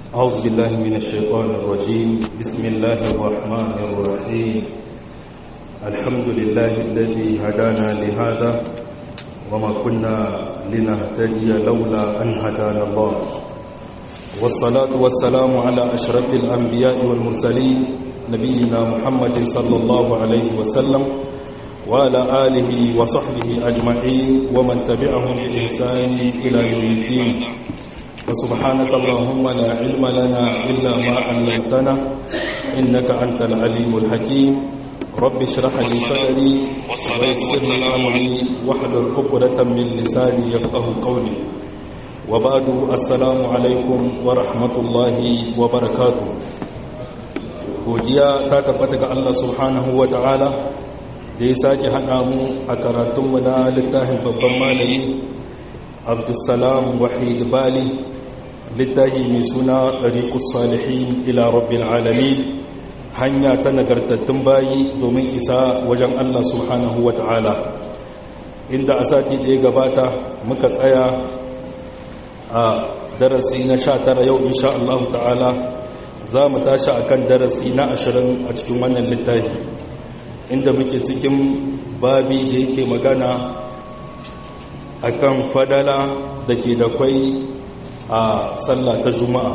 أعوذ بالله من الشيطان الرجيم بسم الله الرحمن الرحيم الحمد لله الذي هدانا لهذا وما كنا لنهتدي لولا أن هدانا الله والصلاة والسلام على أشرف الأنبياء والمرسلين نبينا محمد صلى الله عليه وسلم وعلى آله وصحبه أجمعين ومن تبعهم بإحسان إلى يوم الدين وسبحانك اللهم لا علم لنا إلا ما علمتنا إنك أنت العليم الحكيم رب اشرح لي صدري ويسر لي أمري واحلل عقدة من لساني يفقه قولي وبعد السلام عليكم ورحمة الله وبركاته godiya ta tabbata ga Allah subhanahu wa ta'ala da ya sake haɗa mu a karatunmu na littafin babban malami abdulsalam wahid bali littafi mai suna ɗariƙus salihin ila rabbil alamin hanya ta nagartattun bayi domin isa wajen Allah subhanahu wa ta'ala inda a sati da ya gabata muka tsaya a darasi na sha tara yau insha Allah ta'ala za mu tashi a kan darasi na ashirin a cikin wannan littafi inda muke cikin babi da yake magana a kan fadala da ke da kwai a sallah ta juma'a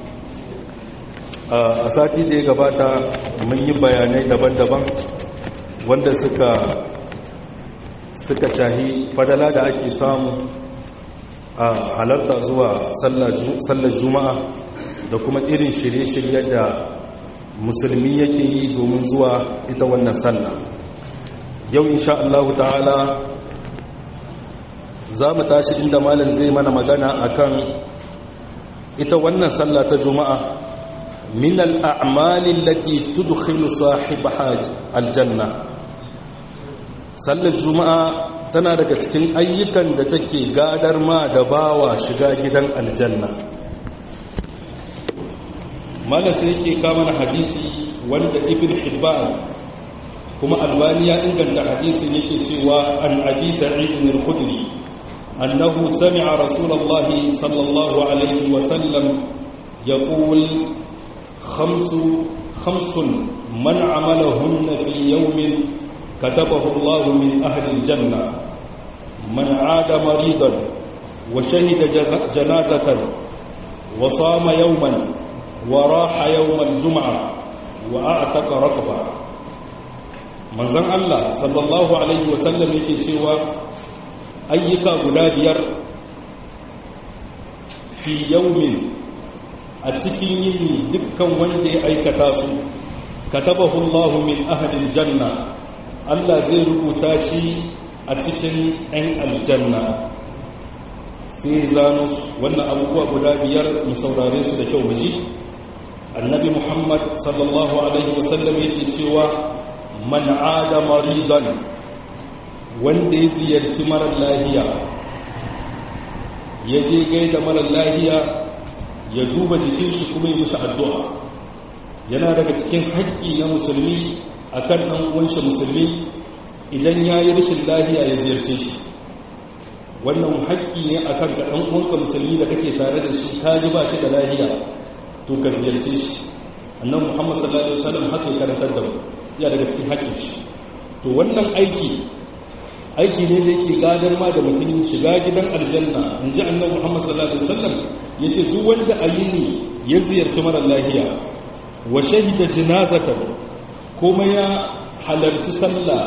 a sati da ya gabata mun yi bayanai daban-daban wanda suka suka tahi fadala da ake samu a halarta zuwa sallar juma'a da kuma irin shirye-shirye da musulmi yake yi domin zuwa ita wannan sallah yau insha Allah ta'ala za mu tashi inda malam zai mana magana akan ita wannan sallah ta juma'a min al'amali allati tudkhilu sahibaha aljanna sallar juma'a tana daga cikin ayyukan da take gadar ma da bawa shiga gidan aljanna mala sai yake kama na hadisi wanda ibn hibban kuma albani ya inganta hadisin yake cewa an abi sa'id al-khudri annahu sami'a rasulullah sallallahu alaihi wa sallam yaqul khamsu khamsun man amalahunna fi yawmin كتبه الله من أهل الجنة من عاد مريضا وشهد جنازة وصام يوما وراح يوم الجمعة وأعتق رقبة من زن الله صلى الله عليه وسلم يكي cewa ayyuka guda biyar fi yaumin a cikin yini dukkan wanda ya aikata su katabahu Allah min ahli janna Allah zai rubuta shi a cikin 'yan aljanna sai zano wannan abubuwa guda biyar mu saurare su da kyau maji annabi muhammad sallallahu alaihi wasallam yake cewa man ada maridan wanda ya ziyarci marar lahiya ya je gaida marar lahiya ya duba jikin shi kuma yi mishi addu'a yana daga cikin haƙƙi na musulmi akan ɗan uwanshi musulmi idan ya yi rashin lahiya ya ziyarce shi wannan haƙƙi ne akan ga ɗan uwanka musulmi da kake tare da shi ka ji ba shi da lahiya to ka ziyarce shi annan muhammad sallallahu alaihi wasallam haka ya karantar da mu ya daga cikin haƙƙin shi to wannan aiki aiki ne da yake gadar ma da mutum shiga gidan aljanna in ji annan muhammad sallallahu alaihi wasallam ya ce duk wanda a yi ne ya ziyarci mara lahiya wa shahida jinazatan kuma ya halarci sallah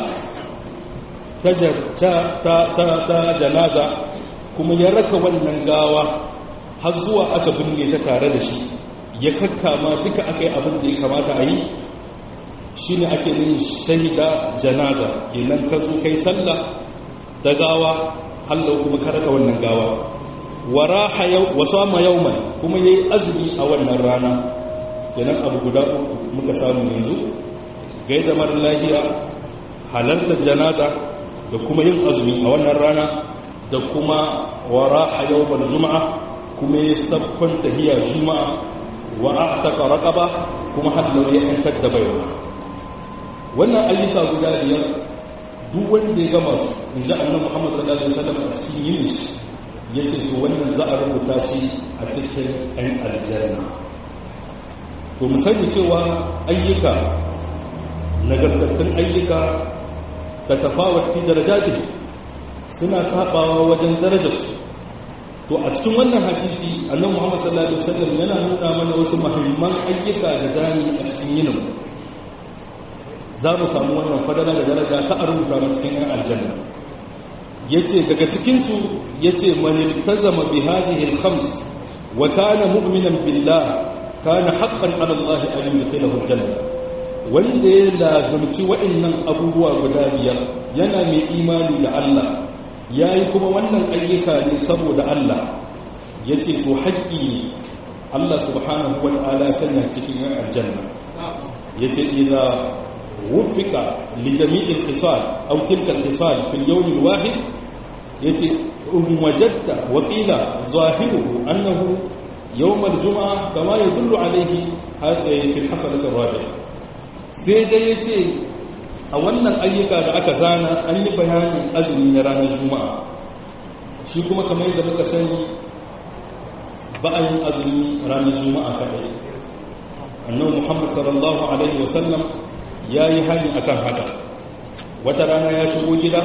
ta janaza kuma ya raka wannan gawa har zuwa aka binne ta tare da shi ya kakkama duka aka yi abin da ya kamata a yi shi ne ake yin shahida janaza kenan ka zo kai sallah ta gawa hallau kuma ka raka wannan gawa waraha yau wasu ma yauman kuma ya yi azumi a wannan rana kenan abu guda uku muka samu yanzu gaida mara lahiya halartar janaza da kuma yin azumi a wannan rana da kuma wara a yawon juma'a kuma ya sabon tahiya juma'a wa a taka raƙaba kuma hallar ya yantar da baiwa wannan ayyuka guda biyar duk wanda ya gama su in ji annan muhammad sallallahu alaihi wasallam a cikin yin shi ya ce to wannan za a rubuta shi a cikin ɗan aljanna to mu sani cewa ayyuka nagartattun ayyuka ta tafawar fi darajati suna sabawa wajen darajarsu to a cikin wannan hadisi annabi Muhammad sallallahu alaihi wasallam yana nuna mana wasu muhimman ayyuka da zamu a cikin yinin za mu samu wannan fadala da daraja ta arzuta mu cikin yan aljanna yace daga cikin su yace man iltazama bi hadhihi al-khams wa kana mu'minan billah kana haqqan 'ala Allah an yudkhilahu al-janna wanda ya lazumci wa'annan abubuwa guda biyar yana mai imani da Allah yayi kuma wannan ayyuka ne saboda Allah yace to haƙƙi Allah subhanahu wa ta'ala sanya cikin yan aljanna yace idza wufika li jami'il khisal aw tilka al-khisal fi al-yawm al-wahid yace in wajadta wa qila zahiruhu annahu yawm al-jum'a kama yadullu alayhi hadha fi al-hasanat ar-rabi'ah sai dai yace a wannan ayyuka da aka zana an yi bayanin azumi na ranar juma'a shi kuma kamar yadda muka sani ba a yin azumi ranar juma'a kaɗai annabi muhammad sallallahu alaihi wasallam ya yi hali akan haka wata rana ya shigo gida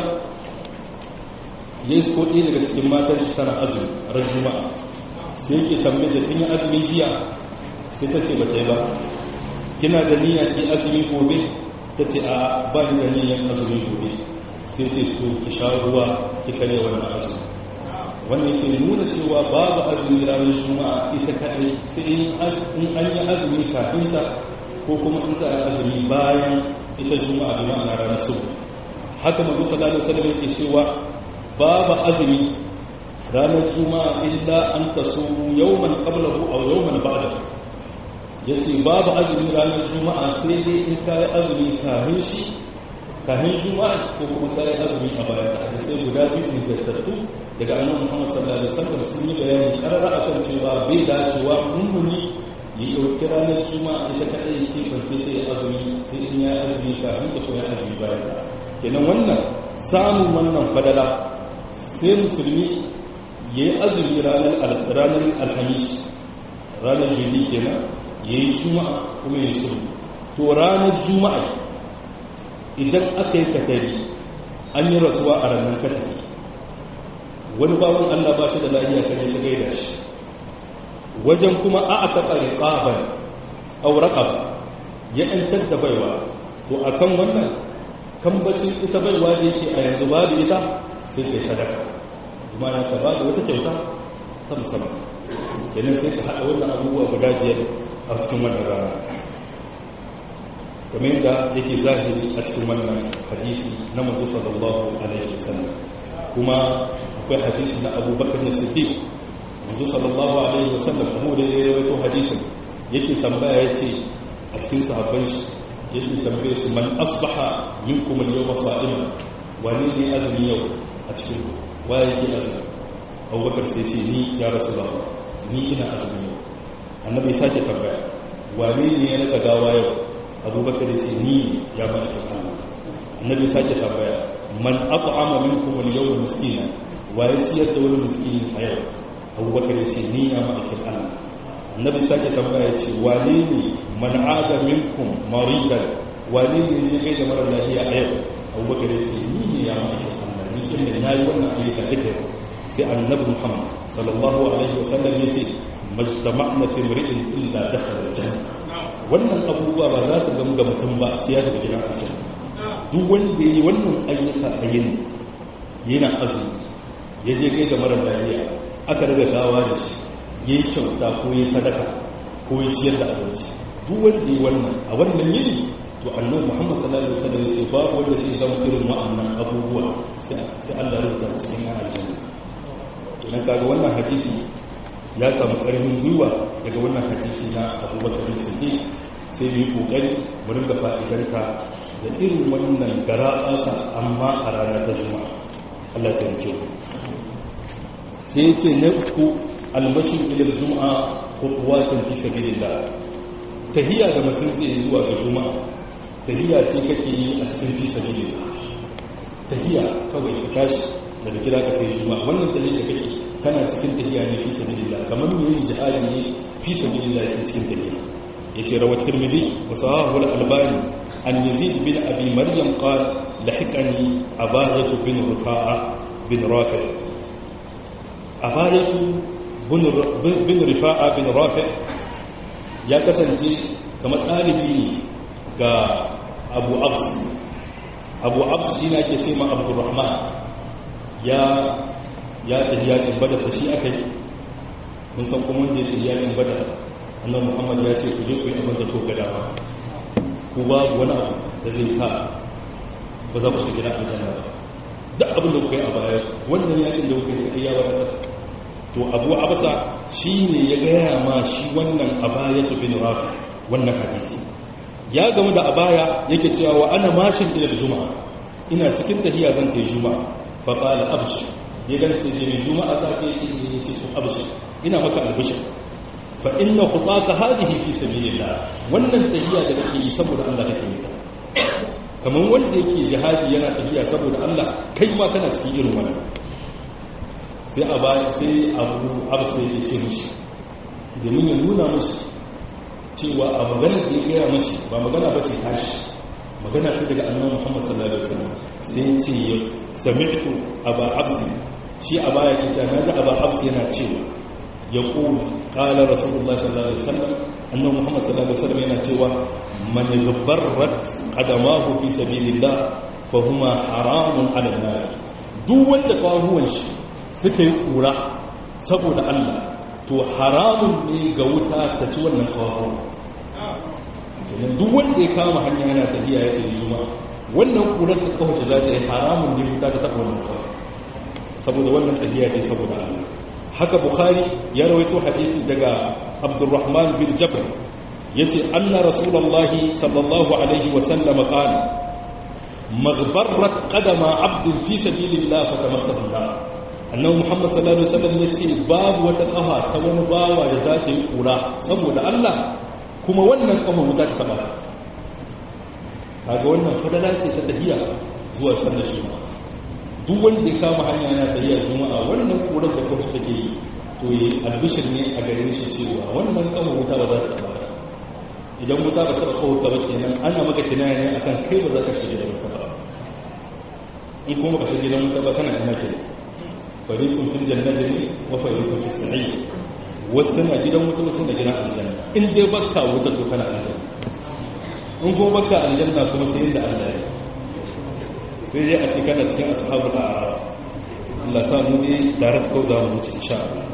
ya isko ɗaya daga cikin matan shi tana azumi ran juma'a sai yake tambaye da kin yi azumi jiya sai ta ce ba ta yi ba kina da niyya ki azumi gobe ta ce a ba ni da niyyar azumi gobe sai ce to ki sha ruwa ki kare wannan azumi wannan yake nuna cewa babu azumi ranar juma'a ita kadai sai in an yi azumi kafin ta ko kuma in za a azumi bayan ita juma'a bi ma'ana ranar subu haka manzo sallallahu alaihi wasallam yake cewa babu azumi ranar juma'a illa an tasumu yawman qablahu aw yawman ba'dahu yace babu azumi ranar juma'a sai dai in kai azumi kafin shi kafin juma'a ko kuma kai azumi a bayan da sai guda biyu ingantattu daga annabi Muhammad sallallahu alaihi wasallam sun yi bayani karara akan cewa bai dacewa mummuni ya dauki ranar juma'a ita kadai yake bance ta azumi sai in ya azumi kafin ta koyi azumi bayan kenan wannan samun wannan fadala sai musulmi yayi azumi ranar ranar alhamis ranar jini kenan yayi juma'a kuma yayi sulhu to ranar juma'a idan aka yi katari an yi rasuwa a ranar katari wani bawan Allah ba shi da lafiya kaje ka gaida shi wajen kuma a a taɓa riƙaban auraƙa ya ‘yantar da baiwa to a kan wannan kambacin ita baiwa da yake a yanzu ba da ita sai kai sadaka kuma ya ka ba da wata kyauta ta musamman kenan sai ka haɗa wannan abubuwa guda biyar a cikin wannan rana kamar yadda yake zahiri a cikin wannan hadisi na manzo sallallahu alaihi wasallam kuma akwai hadisi na abubakar na siddiq manzo sallallahu alaihi wasallam abu da ya rawaito hadisin yake tambaya yace a cikin sahabban shi yake tambaye su man asbaha minkum al-yawma sa'iman wani ne azumi yau a cikin waye yake azumi abubakar sai ce ni ya rasulullah ni ina azumi yau annabi ya sake tambaya wani ne ya raka gawa yau abubakar ya ce ni ya ba ta Allah annabi ya sake tambaya man at'ama minkum al-yawma miskina wa ya ciyar da wani miskini a yau abubakar ya ce ni ya ma'aikin allah annabi sake tambaya ce wane ne man aga minkum maridan wane ne je kai da mara lafiya a yau abubakar ya ce ni ne ya ma'aikin allah ni kin da nayi wannan ayyuka duka yau sai annabi muhammad sallallahu alaihi wasallam ya ce majtama'na fi mri'in illa dakhala janna wannan abubuwa ba za su gamu ga mutum ba sai ya shiga gidan aljanna duk wanda yayi wannan ayyuka a yini yana azumi ya je gai da mara lafiya aka daga gawa da shi ya yi kyauta ko ya sadaka ko ya ciyar da abinci duk wanda ya wannan a wannan yini to annabi muhammad sallallahu alaihi wasallam ya ce babu wanda zai zama irin wa'annan abubuwa sai Allah ya rubuta cikin yan aljanna idan kaga wannan hadisi ya samu karfin gwiwa daga wannan hadisi na abubakar siddiq sai mu yi kokari mu ringa fa'idarka da irin wannan gara'asa amma a rana ta juma'a Allah ta rike ku sai ce na uku almashin ilal juma'a khutuwatin fi sabilillah tahiyya da mutum zai yi zuwa ga juma'a tahiyya ce kake yi a cikin fi sabilillah tahiyya kawai ka tashi daga gida ka kai juma'a wannan tahiyya da kake kana cikin tahiyya ne fi sabilillah kamar me yin jihadi ne fi sabilillah ke cikin tahiyya yace rawat tirmidhi wa sahahu al-albani an yazid bin abi maryam qala lahiqani abayatu bin rufa'a bin rafi' abayatu bin rifa'a bin rafi' ya kasance kamar ɗalibi ne ga abu abs abu abs shi na ke ce ma abdurrahman ya ya tafi yakin badar da shi aka yi mun san kuma wanda ya tafi yakin badar annan muhammad ya ce ku je ku yi abin da ko gada ba ku babu wani abu da zai sa ba za ku shiga gida aljanna ba duk abin da kuka yi a baya wannan yakin da kuka yi ya wadatar to abu abasa shi ne ya gaya ma shi wannan abayatu bin rafi wannan hadisi ya gamu da abaya yake cewa wa ana mashin ila juma'a ina cikin tahiya zan kai juma'a fa qala abshir ya gan sai je juma'a za ka yace ne yace to abshir ina maka albishir fa inna khutaka hadhihi fi sabilillah wannan tahiya da kake yi saboda Allah kake yi kamar wanda yake jihadi yana tafiya saboda Allah kai ma kana cikin irin wannan sai a baya sai abu absa ya ce mishi domin ya nuna mishi cewa a magana da ya gaya mishi ba magana ba ce tashi magana ce daga annan muhammad sallallahu alaihi wasallam sai ce ya sami'tu aba absi shi a baya ita na ji aba absi yana cewa ya ƙulu ƙala rasulullah sallallahu alaihi wasallam annan muhammad sallallahu alaihi wasallam yana cewa man ghabbarat qadamahu fi sabilillah fa huma haramun ala nar duk wanda kawo shi suka yi kura saboda Allah to haramun ne ga wuta ta ci wannan kawo kenan duk wanda ya kama hanya yana tafiya ya tafi juma wannan kurar da kawace za ta yi haramun ne wuta ta taɓa wannan kawo saboda wannan tafiya ne saboda Allah haka bukhari ya rawaito hadisi daga abdurrahman bin jabr yace anna rasulullahi sallallahu alaihi wa sallam qala maghbarrat qadama abdin fi sabilillah fa tamassahu annabi muhammad sallallahu alaihi wasallam ya ce babu wata kafa ta wani bawa da za ta yi kura saboda Allah kuma wannan kafa wuta ta taba kaga wannan fadala ce ta tahiya zuwa sallar juma'a duk wanda ya kama hanya yana tahiya juma'a wannan kurar da kafa take yi to yi albishir ne a gare shi cewa wannan kafa wuta ba za ta taba idan wuta ba ta kafa wuta ba kenan ana maka kinaya ne akan kai ba za ka shiga da wuta ba in kuma ka shiga da wuta ba kana ina kenan fariqun fil jannati wa fariqun fis sa'ir wasu na gidan wuta wasu na gidan aljanna in dai baka wuta to kana aljanna in kuma baka aljanna kuma sai inda Allah ya sai dai a ce kana cikin ashabul a'raf Allah sa mu ne tare da kauza mu ci insha Allah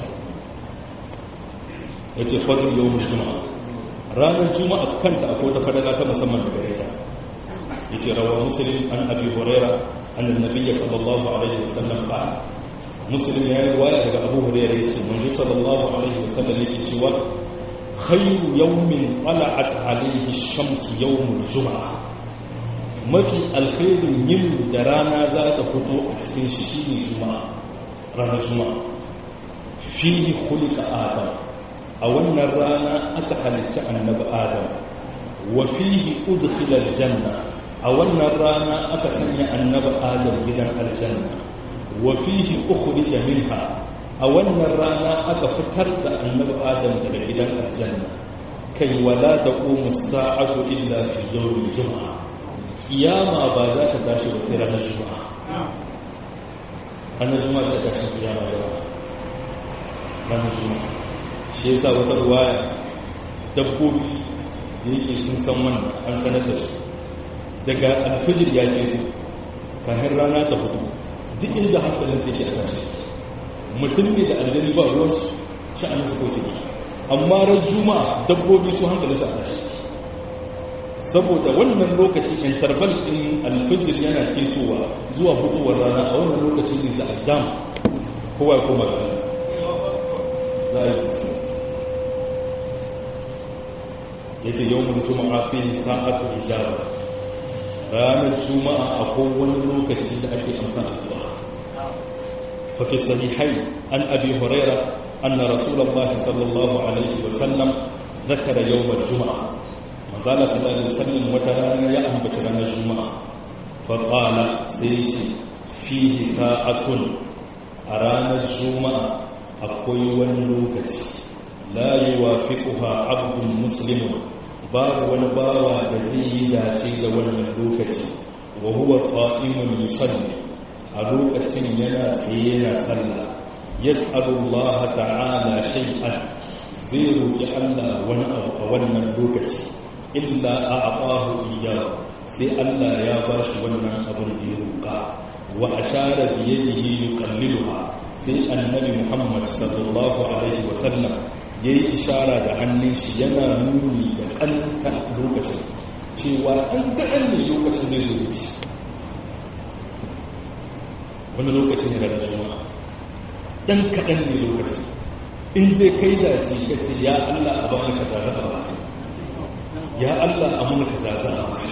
yace fadl yawm juma'a ranar juma'a kanta akwai ta fadala ta musamman da gare ta yace rawa muslim an abi hurairah anna nabiyya sallallahu alaihi wasallam qala muslim ya yi waya daga abu hurairah yace manzo sallallahu alaihi wasallam yake cewa khayru yawmin qala'at alaihi ash-shamsu yawmul jum'ah mafi alkhairin yin da rana za ta fito a cikin shi shine juma'a ranar juma'a fihi khuliqa adam a wannan rana aka halitta annabi adam wa fihi udkhila aljanna a wannan rana aka sanya annabi adam gidan aljanna wa fihi ukhrija minha a wannan rana aka fitar da annabi adam daga gidan aljanna kai wala taqumu as-sa'atu illa fi yawmil jum'a kiyama ba za ta tashi ba sai ranar juma'a ranar juma'a za ta tashi kiyama jama'a ranar juma'a shi yasa wata ruwaya dabbobi da yake sun san wannan an sanar da su daga alfijir ya ke ku kayan rana ta hudu duk inda hankalin zai iya tashi mutum ne da aljani ba ruwan su sha'anin su kawai suke amma ran juma'a dabbobi su hankalin su a tashi saboda wannan lokaci interval din alfijir yana ketowa zuwa huduwar rana a wannan lokaci ne za a dam kowa ya koma gani za a yi kusa ya ce yau mun juma'a fi sa'atu ijaba ranar juma'a akwai wani lokaci da ake amsa addu'a fa fi sahihai an abi huraira anna rasulullahi sallallahu alaihi wa sallam ذكر يوم الجمعه manzala sallallahu alaihi wasallam wata rana ya ambaci ranar juma'a fa qala sai ce fihi sa'atun a ranar juma'a akwai wani lokaci la yuwafiquha abdun muslimun babu wani bawa da zai yi dace da wannan lokaci wa huwa qa'imun yusalli a lokacin yana tsaye yana sallah yas'alu Allah ta'ala shay'an zai roki Allah wani abu a wannan lokaci illa a'tahu iyyahu sai Allah ya bashi wannan abin da ya roka wa ashara bi yadihi yuqalliluha sai annabi Muhammad sallallahu alaihi wasallam yayi ishara da hannun shi yana nuni da kanta lokacin cewa an ga ne lokacin zai zo wuce wani lokacin yana da juma'a dan kaɗan ne lokacin in dai kai dace ka ce ya Allah a bani ka zaza a baka ya Allah a mun ka zaza a baka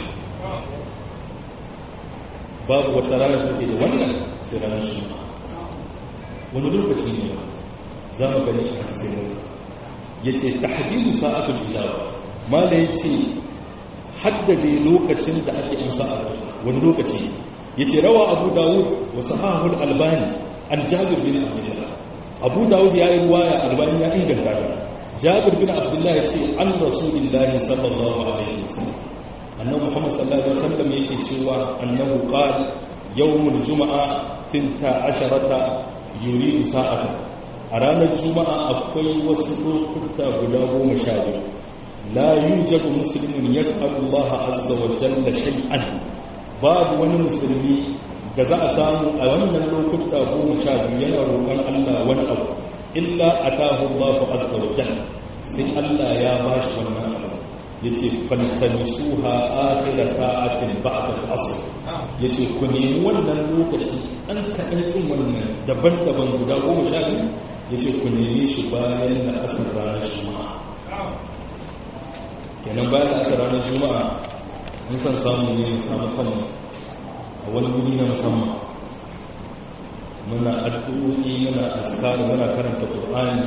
babu wata rana take da wannan sai ranar juma'a wani lokaci ne za mu gani a hadisai ne ya ce tahdidu sa'atul ijaba ma da ya ce haddade lokacin da ake amsa a wani lokaci yace rawa abu dawud wa sahahul albani an jabir bin abdullah abu dawud ya yi ruwaya albani ya inganta ta jabir bin abdullah yace an rasulullah sallallahu alaihi wasallam annabi muhammad sallallahu alaihi wasallam yake cewa annahu qala yawmul juma'a tinta asharata yuridu sa'atan a ranar juma'a akwai wasu lokuta guda goma sha biyu la yujadu muslimun yas'alu Allah azza wa jalla shay'an babu wani musulmi da za a samu a wannan lokuta goma sha biyu yana roƙon Allah wani abu illa atahu Allah azza wa jalla sai Allah ya bashi wannan abu yace faltamisuha akhir sa'atin ba'da al-asr yace ku nemi wannan lokaci an kaɗan ɗin wannan daban-daban guda goma sha biyu yace ku nemi shi bayan da asar ranar juma'a kenan bayan da asar ranar juma'a in san samu ne mu samu kanmu a wani wuri na musamman muna addu'o'i muna askari muna karanta qur'ani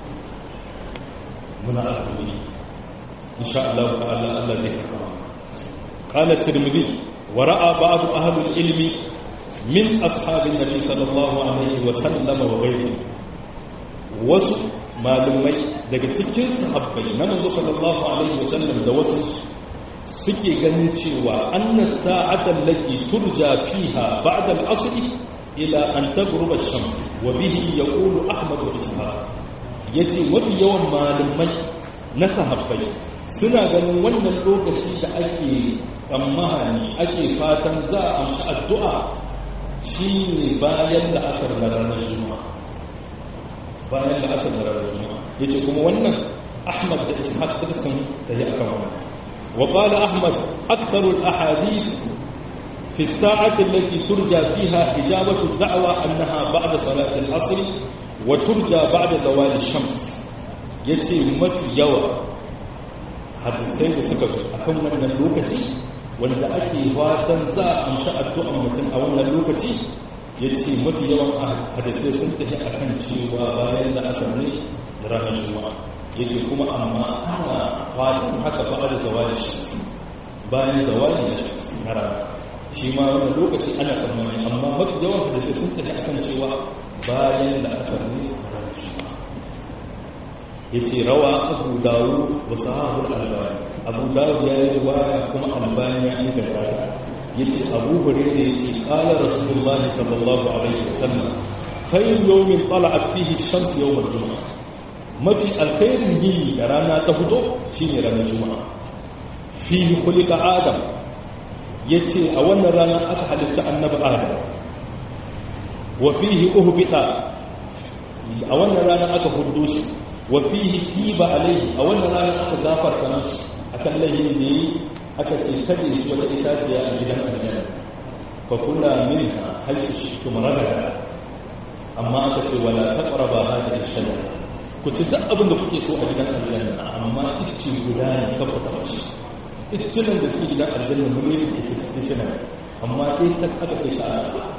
muna addu'o'i insha Allah ta'ala Allah zai karɓa قال الترمذي ورأى بعض أهل العلم من أصحاب النبي صلى الله عليه وسلم وغيره wasu malumai daga cikin sahabbai na manzo sallallahu alaihi wasallam da wasu suke ganin cewa annas sa'atan lati turja fiha ba'da al-asr ila an taghruba ash-shams wa bihi yaqulu ahmad wa ishaq yace mafi yawan malumai na sahabbai suna ganin wannan lokaci da ake tsammani ake fatan za a amshi addu'a shine bayan da asar na ranar juma'a bayan da asar da ranar juma'a ya ce kuma wannan ahmad da ishaq ta sun ta yi akan wannan wa qala ahmad aktharu al ahadith fi as-sa'ati allati turja fiha ijabatu ad-da'wa annaha ba'da salati al-asr wa turja ba'da zawal ash-shams yace mafi yawa hadisai da suka zo akan wannan lokaci wanda ake fatan za a amshi addu'an mutum a wannan lokaci ya ce mafi yawan hadisai sun tafi a kan cewa bayan da asar ne da ranar juma'a ya ce kuma amma ana fatan haka ba da zawali shamsi bayan zawali na shamsi na rana shi ma wani lokaci ana tsammani amma mafi yawan hadisai sun tafi a kan cewa bayan da asar ne da ranar juma'a ya ce rawa abu dawo wa sahabul albani abu dawo ya yi waya kuma albani ya inganta yace abu hurairah yace qala rasulullahi sallallahu alaihi wasallam khayr yawmin tala'at fihi ash-shams yawm al-jum'ah mafi alkhairin yini da rana ta fito shine ranar juma'a fihi khuliqa adam yace a wannan rana aka halicci annabi adam wa fihi uhbita a wannan rana aka huddo shi wa fihi tiba alaihi a wannan rana aka gafarta mishi akan layin da yi aka ce kada ya ci wata itaciya a gidan aljanna fa kula minha haisu shi kuma ragada amma aka ce wala taqraba hadhihi shajara ku ci duk abin da kuke so a gidan aljanna amma icce guda ne ka fita shi iccinan da suke gidan aljanna mun yi ita ce iccinan amma sai ta aka ce ka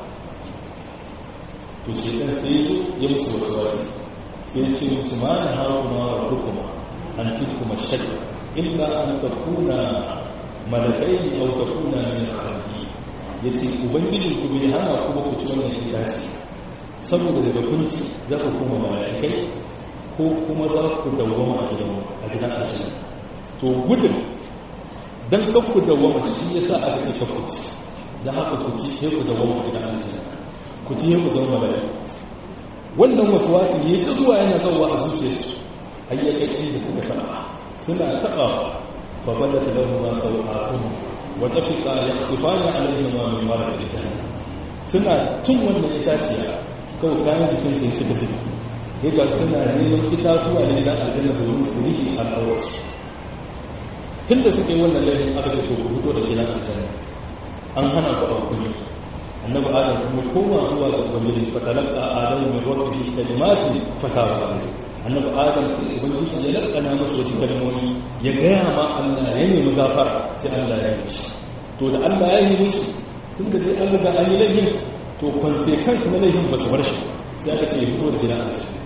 to shi dan sai ya musu wasu wasu sai ce musu ma na hawo ma rabbukuma an tilkuma shajara illa an takuna malakai au takuna min khalqi yace ubangiji ku bai hana ku ba ku ci wannan itaci saboda daga kunci za ku kuma malaikai ko kuma za ku dawwama a gidan a gidan aljanna to gudun dan kan ku dawwama shi yasa aka ce ka kuci dan haka ku ci sai ku dawwama a gidan aljanna ku ci sai ku zama malaka wannan waswasi yayi ta zuwa yana zawa a zuciyarsu ayyakan inda suka fara suna taba fa badata lahum ma sawatuhum wa tafiqa yakhsifani alaihim min marad al-jannah suna tun wannan itaciya kawai kayan jikin sai suka suka ga suna neman itatuwa ne na aljanna domin su riƙe al'aurarsu tun da suka yi wannan laifin aka ce ko fito da gidan aljanna an hana ku a kuni annabi adam kuma koma zuwa ga ubangiji fatalaka adamu min rabbihi kalimatin fatawa alayhi annabi adam sai ubangiji ya lakana masa wasu kalmomi ya gaya ma Allah ya nemi gafara sai Allah ya yi shi to da Allah ya yi mishi tun da dai an riga an yi laifin to consequence na laifin ba su bar shi sai aka ce ya fito da gidan aljanna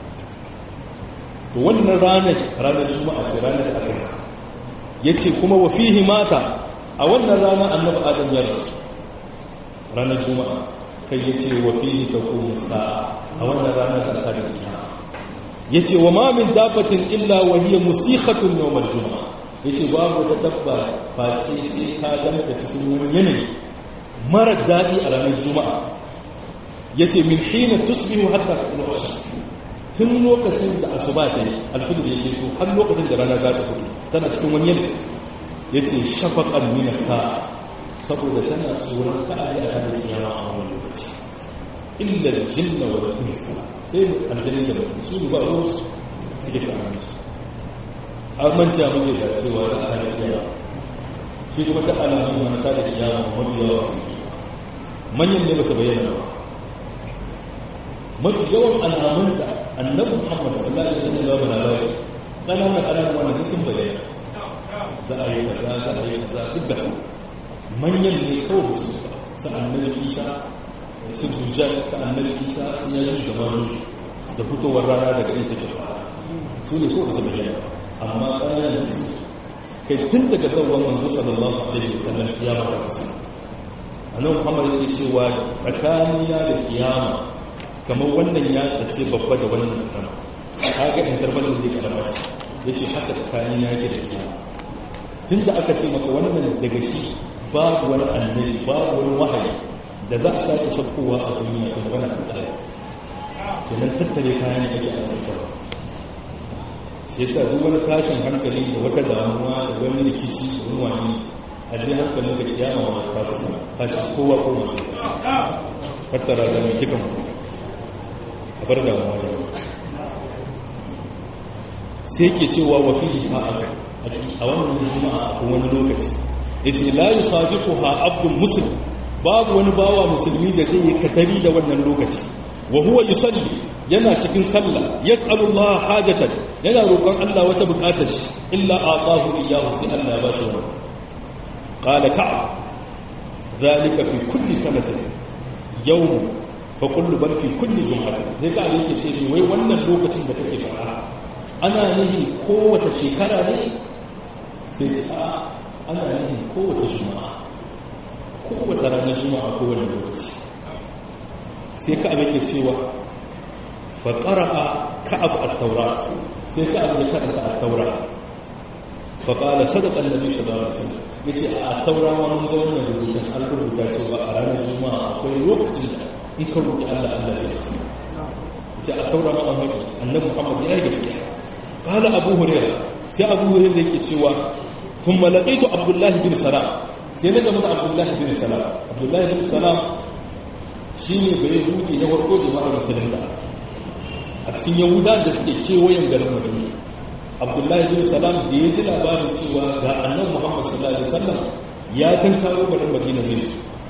to wannan ranar ranar juma'a ce ranar da aka yi ya ce kuma wa fihi mata a wannan rana annabi adam ya rasu ranar juma'a kai ya ce wa fihi ta kuma sa'a a wannan ranar da aka yi ya ce wa mamin dafatin illa wa hiya musikhatun yawmal juma'a ya ce babu da dabba face sai ka ganta cikin wani yanayi mara daɗi a ranar juma'a ya ce min hina tusbihu hatta kuma tun lokacin da asuba ta yi alfijir ya fito har lokacin da rana za ta fito tana cikin wani yanayi ya ce shafaƙar mina sa'a saboda tana tsoron ka'ayi a kan kiyama a wani lokaci illa jinna wa insa sai aljannin da mutum su ba ruwa suke sa'an su an manta muke da cewa da a hannun kiyama shi kuma ta alamun wani ta da kiyama mafi yawa su manyan ne ba su bayyana ba mafi yawan alamun da annabi muhammad sallallahu alaihi wasallam ya labari kananan alamun wanda sun bayyana za a yi kaza za a yi kaza duk da su manyan ne kawai su sa annabi isa su dujjal sa annabi isa sun yi da mazu da fitowar rana daga inda take fara su ne kawai su bayyana amma kananan su kai tun daga sauran manzo sallallahu alaihi wasallam kiyama ta kusa annabi muhammad yake cewa tsakaniya da kiyama kamar wannan ya tsace babba da wannan karama kaga interval da zai karama ce yace haka tsakani ya yake da kiyama tunda aka ce maka wannan daga shi babu wani annabi babu wani wahayi da za a sake shakkowa a duniya kuma magana kan kadai kenan tattare kayan da ake aiwatarwa shi yasa duk wani tashin hankali da wata damuwa da wani rikici da wani wani a je hankalin da kiyama ma ta kusa tashi kowa ko masu fattara da mai kikan a bar damuwa da sai ke cewa wa fihi sa'ata a wannan juma'a a wani lokaci yace la yusadiquha abdul muslim babu wani bawa musulmi da zai yi katari da wannan lokaci wa huwa yusalli yana cikin sallah yas'alullah hajatan yana roƙon Allah wata buƙatar shi illa atahu iyyahu sai Allah ya bashi wannan qala ka'ab zalika fi kulli sanatin yawm fa kullu bal fi kulli jum'atin sai ka yake ce ni wai wannan lokacin da kake fara ana nihin kowace shekara ne sai ce a ana nihin kowace juma'a kowace ranar juma'a kowane lokaci sai ka yake cewa fa qara'a ka'ab at-taura sai ka ya karanta at-taura fa qala sadaqa an-nabi sallallahu alaihi wasallam yace a at-taura ma mun ga wannan rubutun an rubuta cewa a ranar juma'a akwai lokacin da in ka roƙi Allah Allah zai yi ce a taura ma Ahmad annabi Muhammad ya yi gaskiya qala Abu Hurairah sai Abu Hurairah yake cewa thumma laqaitu Abdullah bin Salam sai na gama da Abdullah bin Salam Abdullah bin Salam shine bai yahudi na farko jama'ar musulunta a cikin yahuda da suke kewayen garin Madina Abdullah bin Salam da ya ji labarin cewa ga annabi Muhammad sallallahu alaihi wasallam ya tankaro garin Madina zai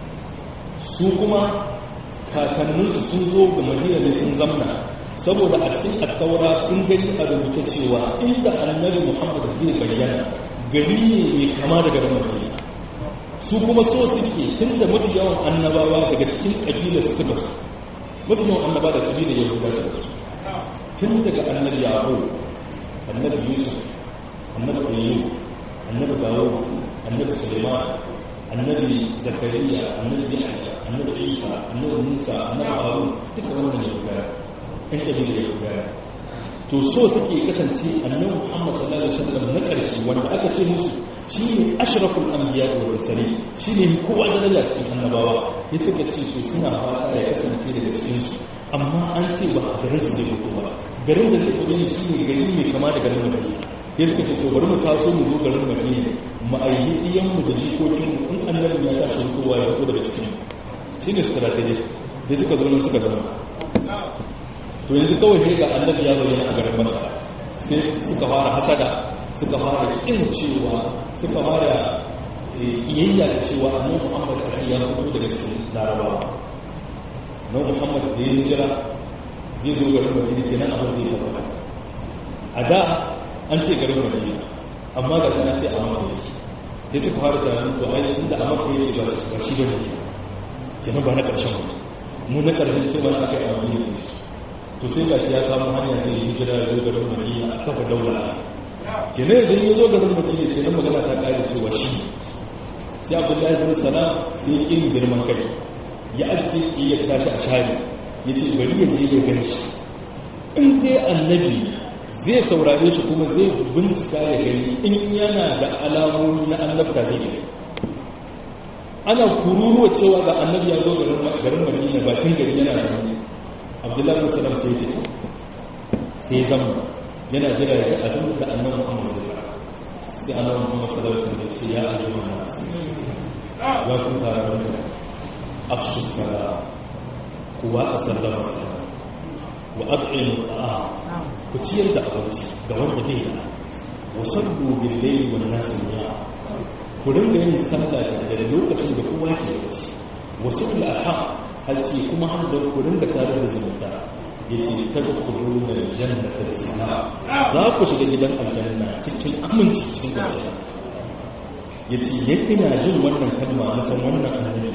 su kuma kakanninsu sun zo ga madina ne sun zamna saboda a cikin attaura sun gani a rubuta cewa inda annabi muhammad zai bayyana gari ne mai kama da garin madina su kuma so suke tun da mafi yawan annabawa daga cikin ƙabilar su ba su mafi yawan annaba da ƙabilar yahuda su tun daga annabi yaho annabi yusuf annabi ayyub annabi dawud annabi suleiman annabi zakariya annabi yahya annabi isa annabi musa annabi harun duka wannan ya gaya ɗan ƙabilar ya gaya to so suke kasance annabi Muhammad sallallahu alaihi wasallam na ƙarshe wanda aka ce musu shine ashraful anbiya wal mursalin shine kowa daraja cikin annabawa ya suka ce to suna fata ya kasance daga cikin su amma an ce ba a garin su zai fito ba garin da zai fito ne shine gari mai kama da garin Madina ya suka ce to bari mu taso mu zo garin Madina mu ayyi iyan mu da jikokin mu in annabi ya tashi fitowa ya fito daga cikin mu shine strategy ya suka zo nan suka zama to yanzu kawai sai ga annabi ya bayyana a garin Makka sai suka fara hasada suka fara kin cewa suka fara kiyayya da cewa annabi Muhammad a ya fito daga cikin Larabawa na Muhammad da ya jira zai zo garin Madina kenan abin zai tabbata a da an ce garin Madina amma ga shi an ce a Makka yake sai suka fara tunanin to ai inda a Makka yake ba shi bane kenan ba na karshen ba mu na karshen cewa aka yi a Madina to sai gashi ya kamo hanya sai ya hijira ya zo garin Madina a kafa daula kenan yanzu ya zo garin Madina kenan magana ta kare cewa shi sai Abdullahi bin Salam sai ya kin girman kai ya ajiye ki ya tashi a shari ya ce bari ya je ya gani shi in dai annabi zai saurare shi kuma zai bincika ya gani in yana da alamomi na annabta zai gani ana kururuwa cewa ga annabi ya zo garin Madina bakin gari yana da abdullahi musulun sai da sai zama yana jira ya abin da annan muhammad sai sai annan muhammad sallallahu alaihi ce ya ayyuhan nas ya ku taron da afshu sala kuwa a sallama sala wa ad'inu ta'a ku ciyar da abinci ga wanda bai da wa sallu bil layli wan nas niya ku dinga yin sallah da lokacin da kowa ke bacci wasu al-aham halci kuma har da kudin da sadar da zumunta ya ce ta ga kudin da janna ta sana za ku shiga gidan aljanna cikin aminci cikin kwanciyar ya ce ya ina jin wannan kalma na san wannan annabi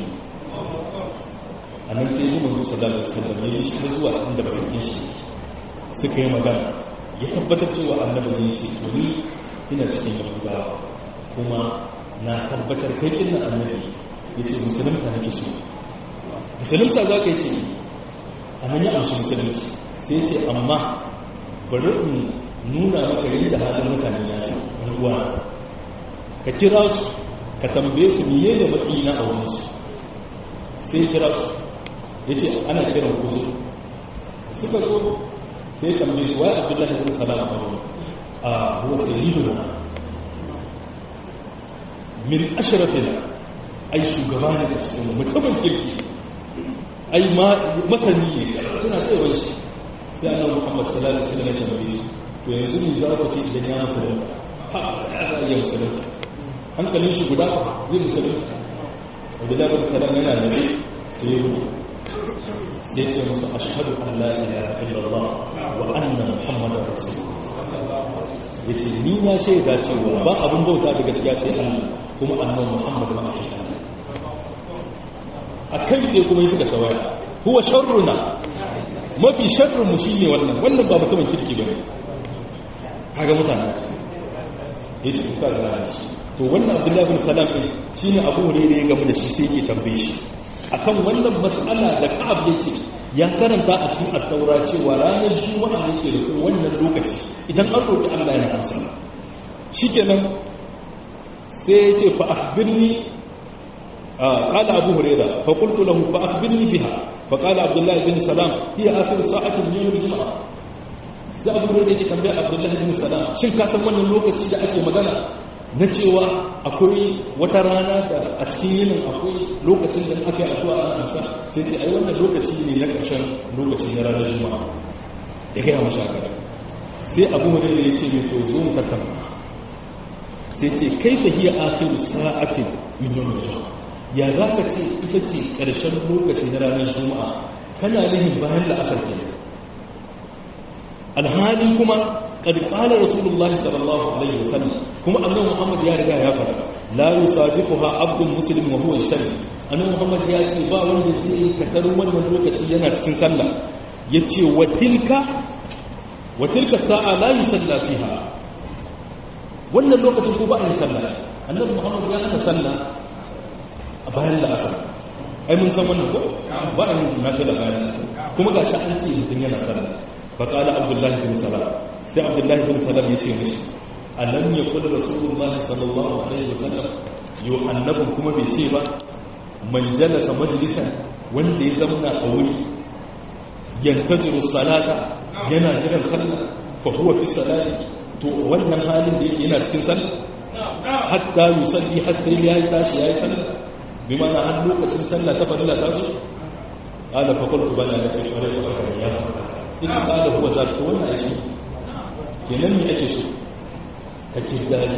a nan sai yi manzo sallallahu alaihi wasallam ya yi shi zuwa inda ba sakin shi suka yi magana ya tabbatar cewa annabi ne ya ce to ni ina cikin yahudawa kuma na tabbatar kai kinna annabi ya ce musulunta nake so musulunta za ka yi ce a nan ya amshi musulunci sai ce amma bari in nuna maka yadda halin mutane ya sa ruwa ka kira su ka tambaye su miye da matsayi na a wurinsu sai kira su ya ce ana kiran kuzu suka zo sai tambaye su waye abdullahi bin salam a wurin a huwa sayyiduna min ashrafina ai shugaba ne da cikin mutumin kirki ai masani ne suna tsawon shi sai annan muhammad sallallahu alaihi wasallam ya tambaye shi to yanzu ne za ku ce idan ya musulunta ha ta za iya musulunta hankalin shi guda zai musulunta wadda da bin salam yana nabi sai ya rubu sai ce musu ashhadu an la ilaha illallah wa anna muhammadar rasulullah yace ni na shaida cewa ba abin bauta da gaskiya sai Allah kuma annabi muhammad ma ake a kai sai kuma yi suka sawaya huwa sharruna mafi sharrun mu shine wannan wannan ba mutumin kirki bane kaga mutane yace kuka ga shi to wannan abdullahi bin salam din shine abu hurairah ya gamu da shi sai yake tambaye shi akan wannan mas'ala da ka'ab yace ya karanta a cikin at-taura cewa ranar juma'a ne ke da wannan lokaci idan an roki Allah yana amsa shikenan sai yace fa akhbirni قال أبو هريرة فقلت له فأخبرني بها فقال عبد الله بن سلام هي آخر ساعة من يوم الجمعة sai abu hurairu yake tambaya abdullahi bin salam shin ka san wannan lokaci da ake magana na cewa akwai wata rana da a cikin yinin akwai lokacin da aka yi addu'a ana ansa sai ce ai wannan lokaci ne na ƙarshen lokaci na ranar juma'a ya gaya mashi haka sai abu hurairu ya ce mai to zo mu tattauna sai ce kai fa hiya akhiru sa'atin min yawm al-jum'a ya za ka ce ita ce ƙarshen lokaci na ranar juma'a kana nihin bayan la'asar ke alhali kuma ƙarƙalar rasulullahi sallallahu alaihi wasallam kuma annan muhammad ya riga ya fara la yusafiqu ha abdul muslim wa huwa shari annan muhammad ya ce ba wanda zai katar wannan lokaci yana cikin sallah yace wa tilka wa tilka sa'a la yusalla fiha wannan lokacin ko ba a yi sallah annabi muhammad ya hana sallah a bayan da asar ai mun san wannan ko ba a yin nafila bayan da asar kuma ga shi an ce mutum yana sallah faƙala abdullahi bin salam sai abdullahi bin salam ya ce mishi alam ya kula rasulullahi sallallahu alaihi wasallam yau annabin kuma bai ce ba man jalasa majalisan wanda ya zamna a wuri yantaziru salata yana jiran sallah fa huwa fi salati to wannan halin da yake yana cikin sallah hatta yusalli har sai ya tashi yayi sallah bi mana har lokacin sallah ta fadila ta zo qala fa qultu bala la taqra wa kana ya ita qala huwa zat wannan shi kenan me ake so ka kirdani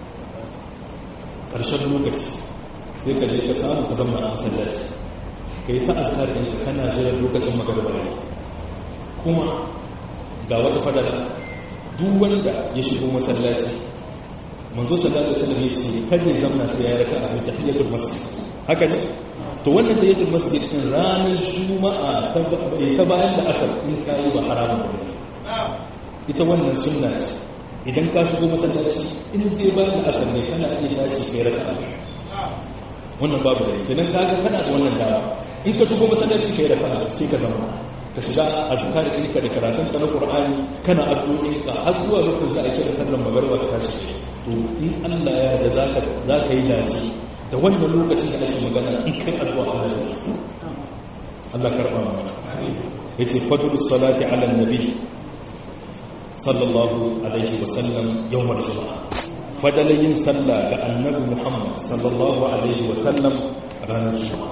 karshen lokaci sai ka je ka samu ka zama a masallaci ka yi ta azkar ɗin kana jiran lokacin magarba ne kuma ga wata fadala duk wanda ya shigo masallaci manzo sallallahu alaihi wasallam ya ce kada ya zamna sai ya raka a tahiyatul masjid haka ne to wannan tahiyatul masjid din ranar juma'a ta bayan da asar in kai ba haramun ba ita wannan sunna ce idan ka shigo masallaci in dai bayan da asar ne kana iya tashi kai raka wannan babu da kenan kaga kana da wannan dama in ka shigo masallaci kai raka sai ka zama ka shiga azkar ɗinka da karatun ka na qur'ani kana addu'o'in ka har zuwa lokacin za a kira sallar magariba ka tashi to in Allah ya yarda zaka zaka yi dace da wannan lokacin da ake magana in kai addu'a Allah zai yi Allah karba mana yace fadlus salati ala nabi sallallahu alaihi wa sallam yawmal jumu'ah fadalayin sallah ga annabi Muhammad sallallahu alaihi wa sallam ranar juma'a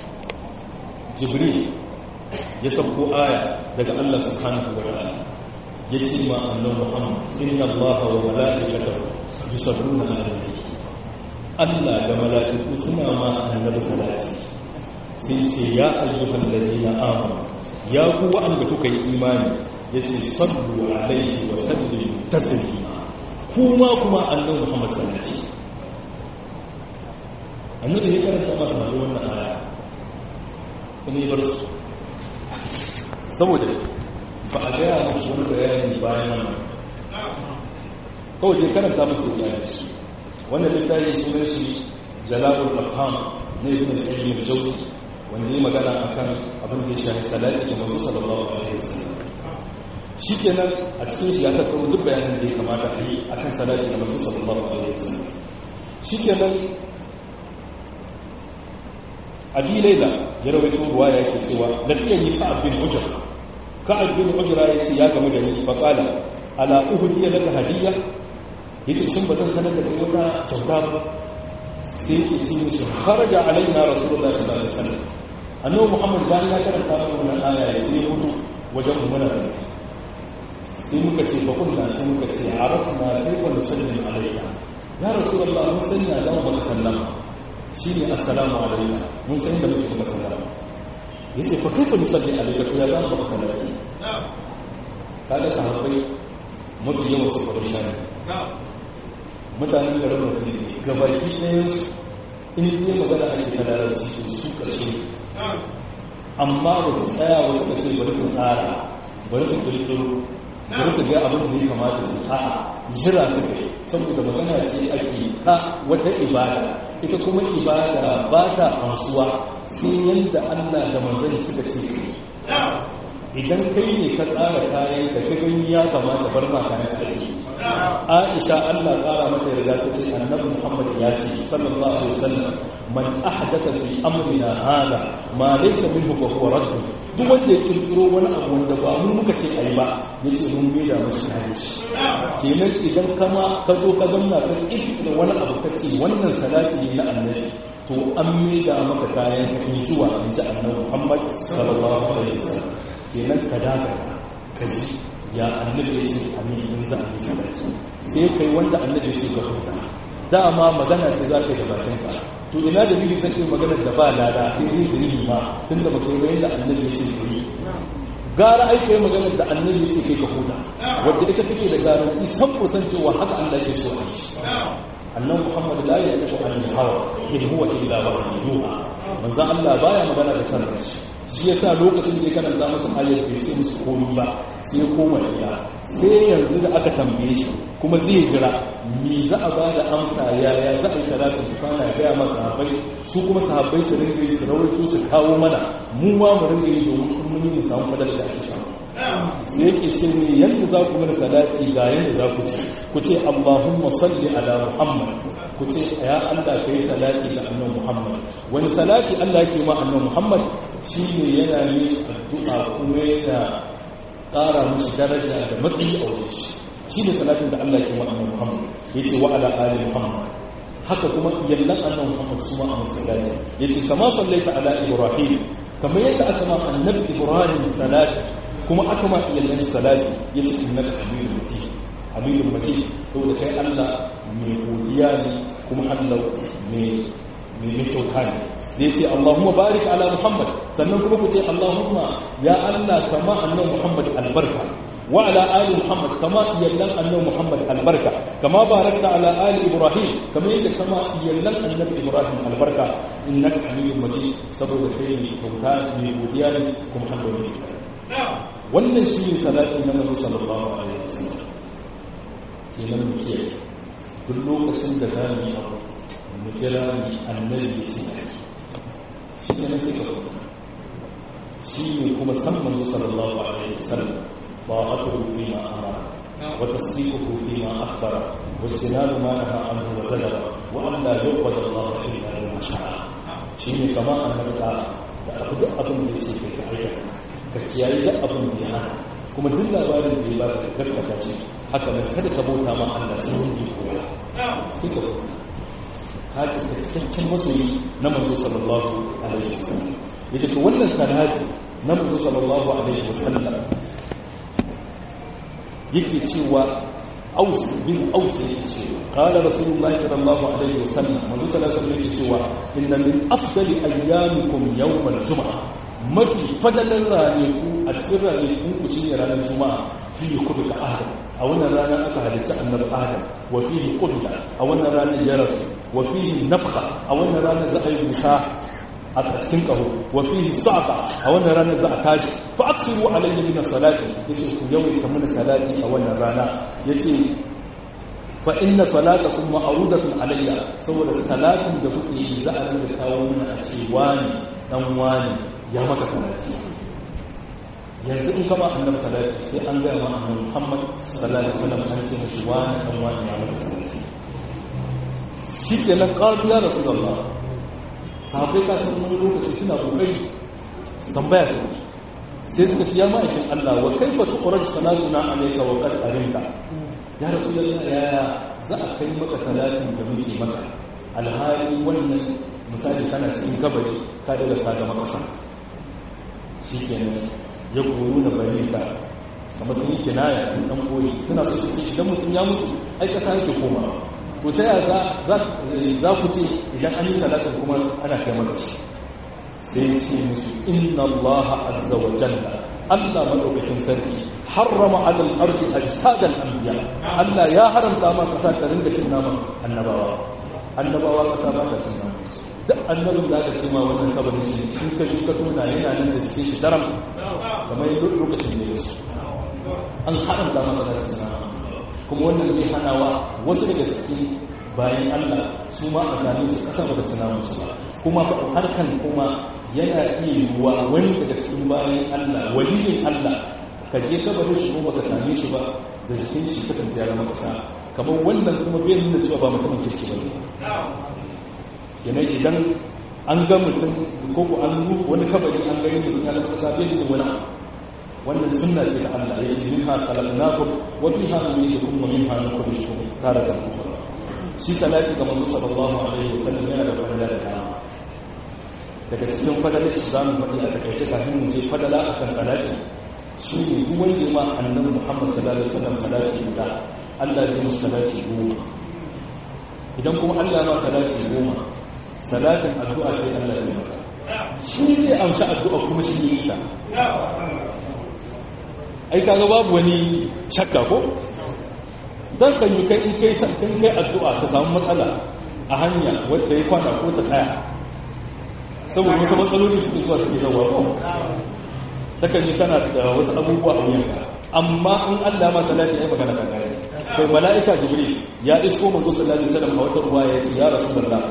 jibril ya sabko aya daga Allah subhanahu wa ta'ala yace ma annabi Muhammad inna Allaha wa mala'ikatahu yusalluna 'alan nabi Allah da mala'iku suna ma annabi salati sai ce ya ayyuhal ladina amanu ya ku wa'anda kuka yi imani yace sallu alaihi wa sallimu taslima kuma kuma annabi Muhammad salati annabi ya karanta masa wannan aya kuma ya bar su saboda ba a gaya mashi wani bayani bayan wannan kawai dai karanta masu ya shi wannan littafi sunan shi jalabul afham na ibn al-qayyim al-jawzi wanda ya magana akan abin da ya shafi salati da manzo sallallahu alaihi wasallam shikenan a cikin shi ya tattaro duk bayanan da ya kamata a yi akan salati da manzo sallallahu alaihi wasallam shikenan abi laila ya rawaito ruwaya yake cewa laqiyani ka'ab bin ujra ka'ab bin ujra yace ya gamu da ni fa qala ala uhdiya laka hadiyya yace shin bazan sanar da kai wata kyauta ba sai ya ce mishi kharaja alaina rasulullahi sallallahu alaihi wasallam annabi muhammad bayan ya karanta mana wannan aya ya sai ya fito wajen mu muna da sai muka ce fa kullu sai muka ce arafna kayfa nusallim alayka ya rasulullahi mun sani ya zama baka sallama shi ne assalamu alaika mun san da muke kuma sallama ya ce fa kaifa nusalli alaika to ya zama baka sallati kaga sahabbai mafi yawan su kwarar shani mutanen garin mafi ne gabaki ɗayan su in dai magana ake ta larabci to su ƙarshe amma ba su tsaya ba suka ce bari su tsara bari su ƙirƙiro bari su ga abin da ya kamata su a'a jira su kai saboda magana ce ake ta wata ibada ita kuma ibada ba ta amsuwa sai yadda Allah da manzon suka ce idan kai ne ka tsara kayan da ka gani ya kamata bar ma kayan ka ce Aisha Allah kara mata yarda ta ce Annabi Muhammad ya ce sallallahu alaihi wasallam man ahdatha fi amrina hada ma laysa minhu fa huwa radd duk wanda ya kirkiro wani abu wanda ba mu muka ce ayi ba yace mun me da masa kayan shi kenan idan kama ka zo ka zanna ka kirkiro wani abu ka ce wannan salati ne na Annabi to an me da maka kayan ka in ji wa in ji Annabi Muhammad sallallahu alaihi wasallam kenan ka daga ka ji ya annabi ya ce amin in za a yi salati sai kai wanda annabi ya ce ka huta dama magana ce za ka yi da bakinka to ina da biyu zai magana da ba lada sai zai zuri ma tun da baka yi da annabi ya ce ka yi gara aika yi magana da annabi ya ce kai ka huta wadda ita take da garanti san kusan cewa haka Allah ke so a shi annan muhammad la ya tafi an hawa in huwa illa wahyi yuha manzo Allah baya magana da sanar shi shi yasa lokacin da ya karanta masa ayar bai ce musu komai ba sai ya koma gida sai yanzu da aka tambaye shi kuma zai jira me za a ba da amsa yaya za a yi salatin tufana ya gaya masa sahabbai su kuma sahabbai su ringa yi su rawaito su kawo mana mu ma mu ringa yi domin mun yi mu samu fadar da ake samu sai yake ce ne yadda za ku mana salati ga yadda za ku ce ku ce Allahumma salli ala Muhammad ku ce ya Allah kai salati ga annabi Muhammad wani salati Allah yake ma annabi Muhammad shine yana ne addu'a kuma yana ƙara mushi daraja da matsayi a wajen shi shine salatin da Allah yake ma annabi Muhammad yace wa ala ali Muhammad haka kuma iyallan annabi Muhammad su ma a masallati yace kama sallaita ala Ibrahim kamar yadda aka ma annabi Ibrahim salati kuma aka ma iyallan salati yace innaka hamidul majid hamidul majid saboda kai Allah mai godiya ne kuma Allah mai mai kyauta ne zai ce Allahumma barik ala Muhammad sannan kuma ku ce Allahumma ya Allah kama annabi Muhammad albarka وعلى آل محمد كما يلن أنه محمد البركة كما باركت على آل إبراهيم كما يلن كما يلن النبي إبراهيم البركة إنك حميد مجيد سبب الخير كوكان لوديان كم حمد مجيد wannan shi ne salatin na mazu sallallahu alaihi wasallam kenan mu kiyaye duk lokacin da za mu yi abu mu jira ni annabi ya ce shi kenan sai ka shi ne kuma san manzo sallallahu alaihi wasallam طاعته فيما أمر وتصديقه فيما أخبر واجتناب ما نهى عنه وزجر وأن لا يعبد الله إلا بما شاء شيء كما أن نبقى da abin da ce kai ka aikata ka kiyaye da abin da ya hana kuma duk labarin da ya ba ka gaskata shi haka nan kada ka bauta ma Allah sai wanda ya koya sai ka bauta ka ci cikakken masoyi na manzo sallallahu alaihi wasallam yace to wannan salati na manzo sallallahu alaihi wasallam yake cewa aus bin aus yake cewa qala rasulullahi sallallahu alaihi wasallam manzo sallallahu alaihi yake cewa inna min afdali ayyamikum yawm al-jum'a mafi fadalan ranaku a cikin ranakun ku shine ranar juma'a fi kudu adam a wannan rana aka halicci annabi adam wa fihi qudda a wannan ranar ya rasu wa fihi nafkha a wannan ranar za a yi musa a cikin ƙaho wa fihi sa'qa a wannan ranar za a tashi fa aksiru alayya min salati yace ku yawaita mana salati a wannan rana yace fa inna salatakum ma'rudatun alayya saboda salatin da kuke yi za a rinka kawo mana a ce wani dan wani ya maka salati yanzu in kama annabi salati sai an ga ma annabi Muhammad sallallahu alaihi wasallam an ce mishi wani dan wani ya maka salati shikenan qalu ya rasulullah sahabai kasan wani lokaci suna kokari tambaya su sai suka ci ya ma'aikin Allah wa kaifa tuqraj salatuna alayka wa qad arinta ya rasulullah ya za a kai maka salatin da muke maka alhali wannan misali kana cikin kabari ka daga ka zama kasa shikenan ya koyo da barika kamar sun yi kinaya sun dan koyi suna so su ce idan mutum ya mutu ai kasa yake koma to ta yaya za ku ce idan an yi salatin kuma ana kai maka shi sai ce musu inna allaha azza wa jalla Allah madaukakin sarki harrama alal ardi ajsadal anbiya Allah ya haramta ma kasa ta ringa cin naman annabawa annabawa kasa ba ta cin naman duk annabin da aka ce ma wannan kabarin shi in ka ka tona yana nan da cikin shi daram kamar lokacin da yasu an haramta ma kasa ta cin naman kuma wannan zai hanawa wasu daga cikin bayan Allah su ma a same su kasa ba da suna musu ba kuma harkan kuma yana iya yiwuwa wani daga cikin bayan Allah waliyin Allah ka je kabarin shi kuma baka same shi ba da jikin shi kasance ya zama kasa kamar wannan kuma bai nuna cewa ba mutumin kirki ba ne yana idan an ga mutum ko ko an wani kabari an gani mutum ya zama kasa bai nuna wani abu wannan sunna ce ta Allah ya ce minha khalaqnakum wa fiha nu'idukum wa minha nukhrijukum taratan ukhra shi salati ga manzo sallallahu alaihi wasallam yana da fadala da dama daga cikin fadalar shi zamu faɗi a takaice kafin mu je fadala akan salati shi ne duk wanda ma annabi Muhammad sallallahu alaihi wasallam salati da Allah zai musu salati goma idan kuma Allah ma salati goma salatin addu'a ce Allah zai maka shi zai amsa addu'a kuma shi ne ita ai kaga babu wani shakka ko dan kan yi kai kai kan kai addu'a ka samu matsala a hanya wanda ya kwana ko ta tsaya saboda wasu matsaloli su zuwa suke zawa ko takan yi kana da wasu abubuwa a wuyanka amma in Allah ma salati ya magana kan kare kai mala'ika jibril ya isko manzo sallallahu alaihi wasallam a wata ruwa ya ce ya rasulullah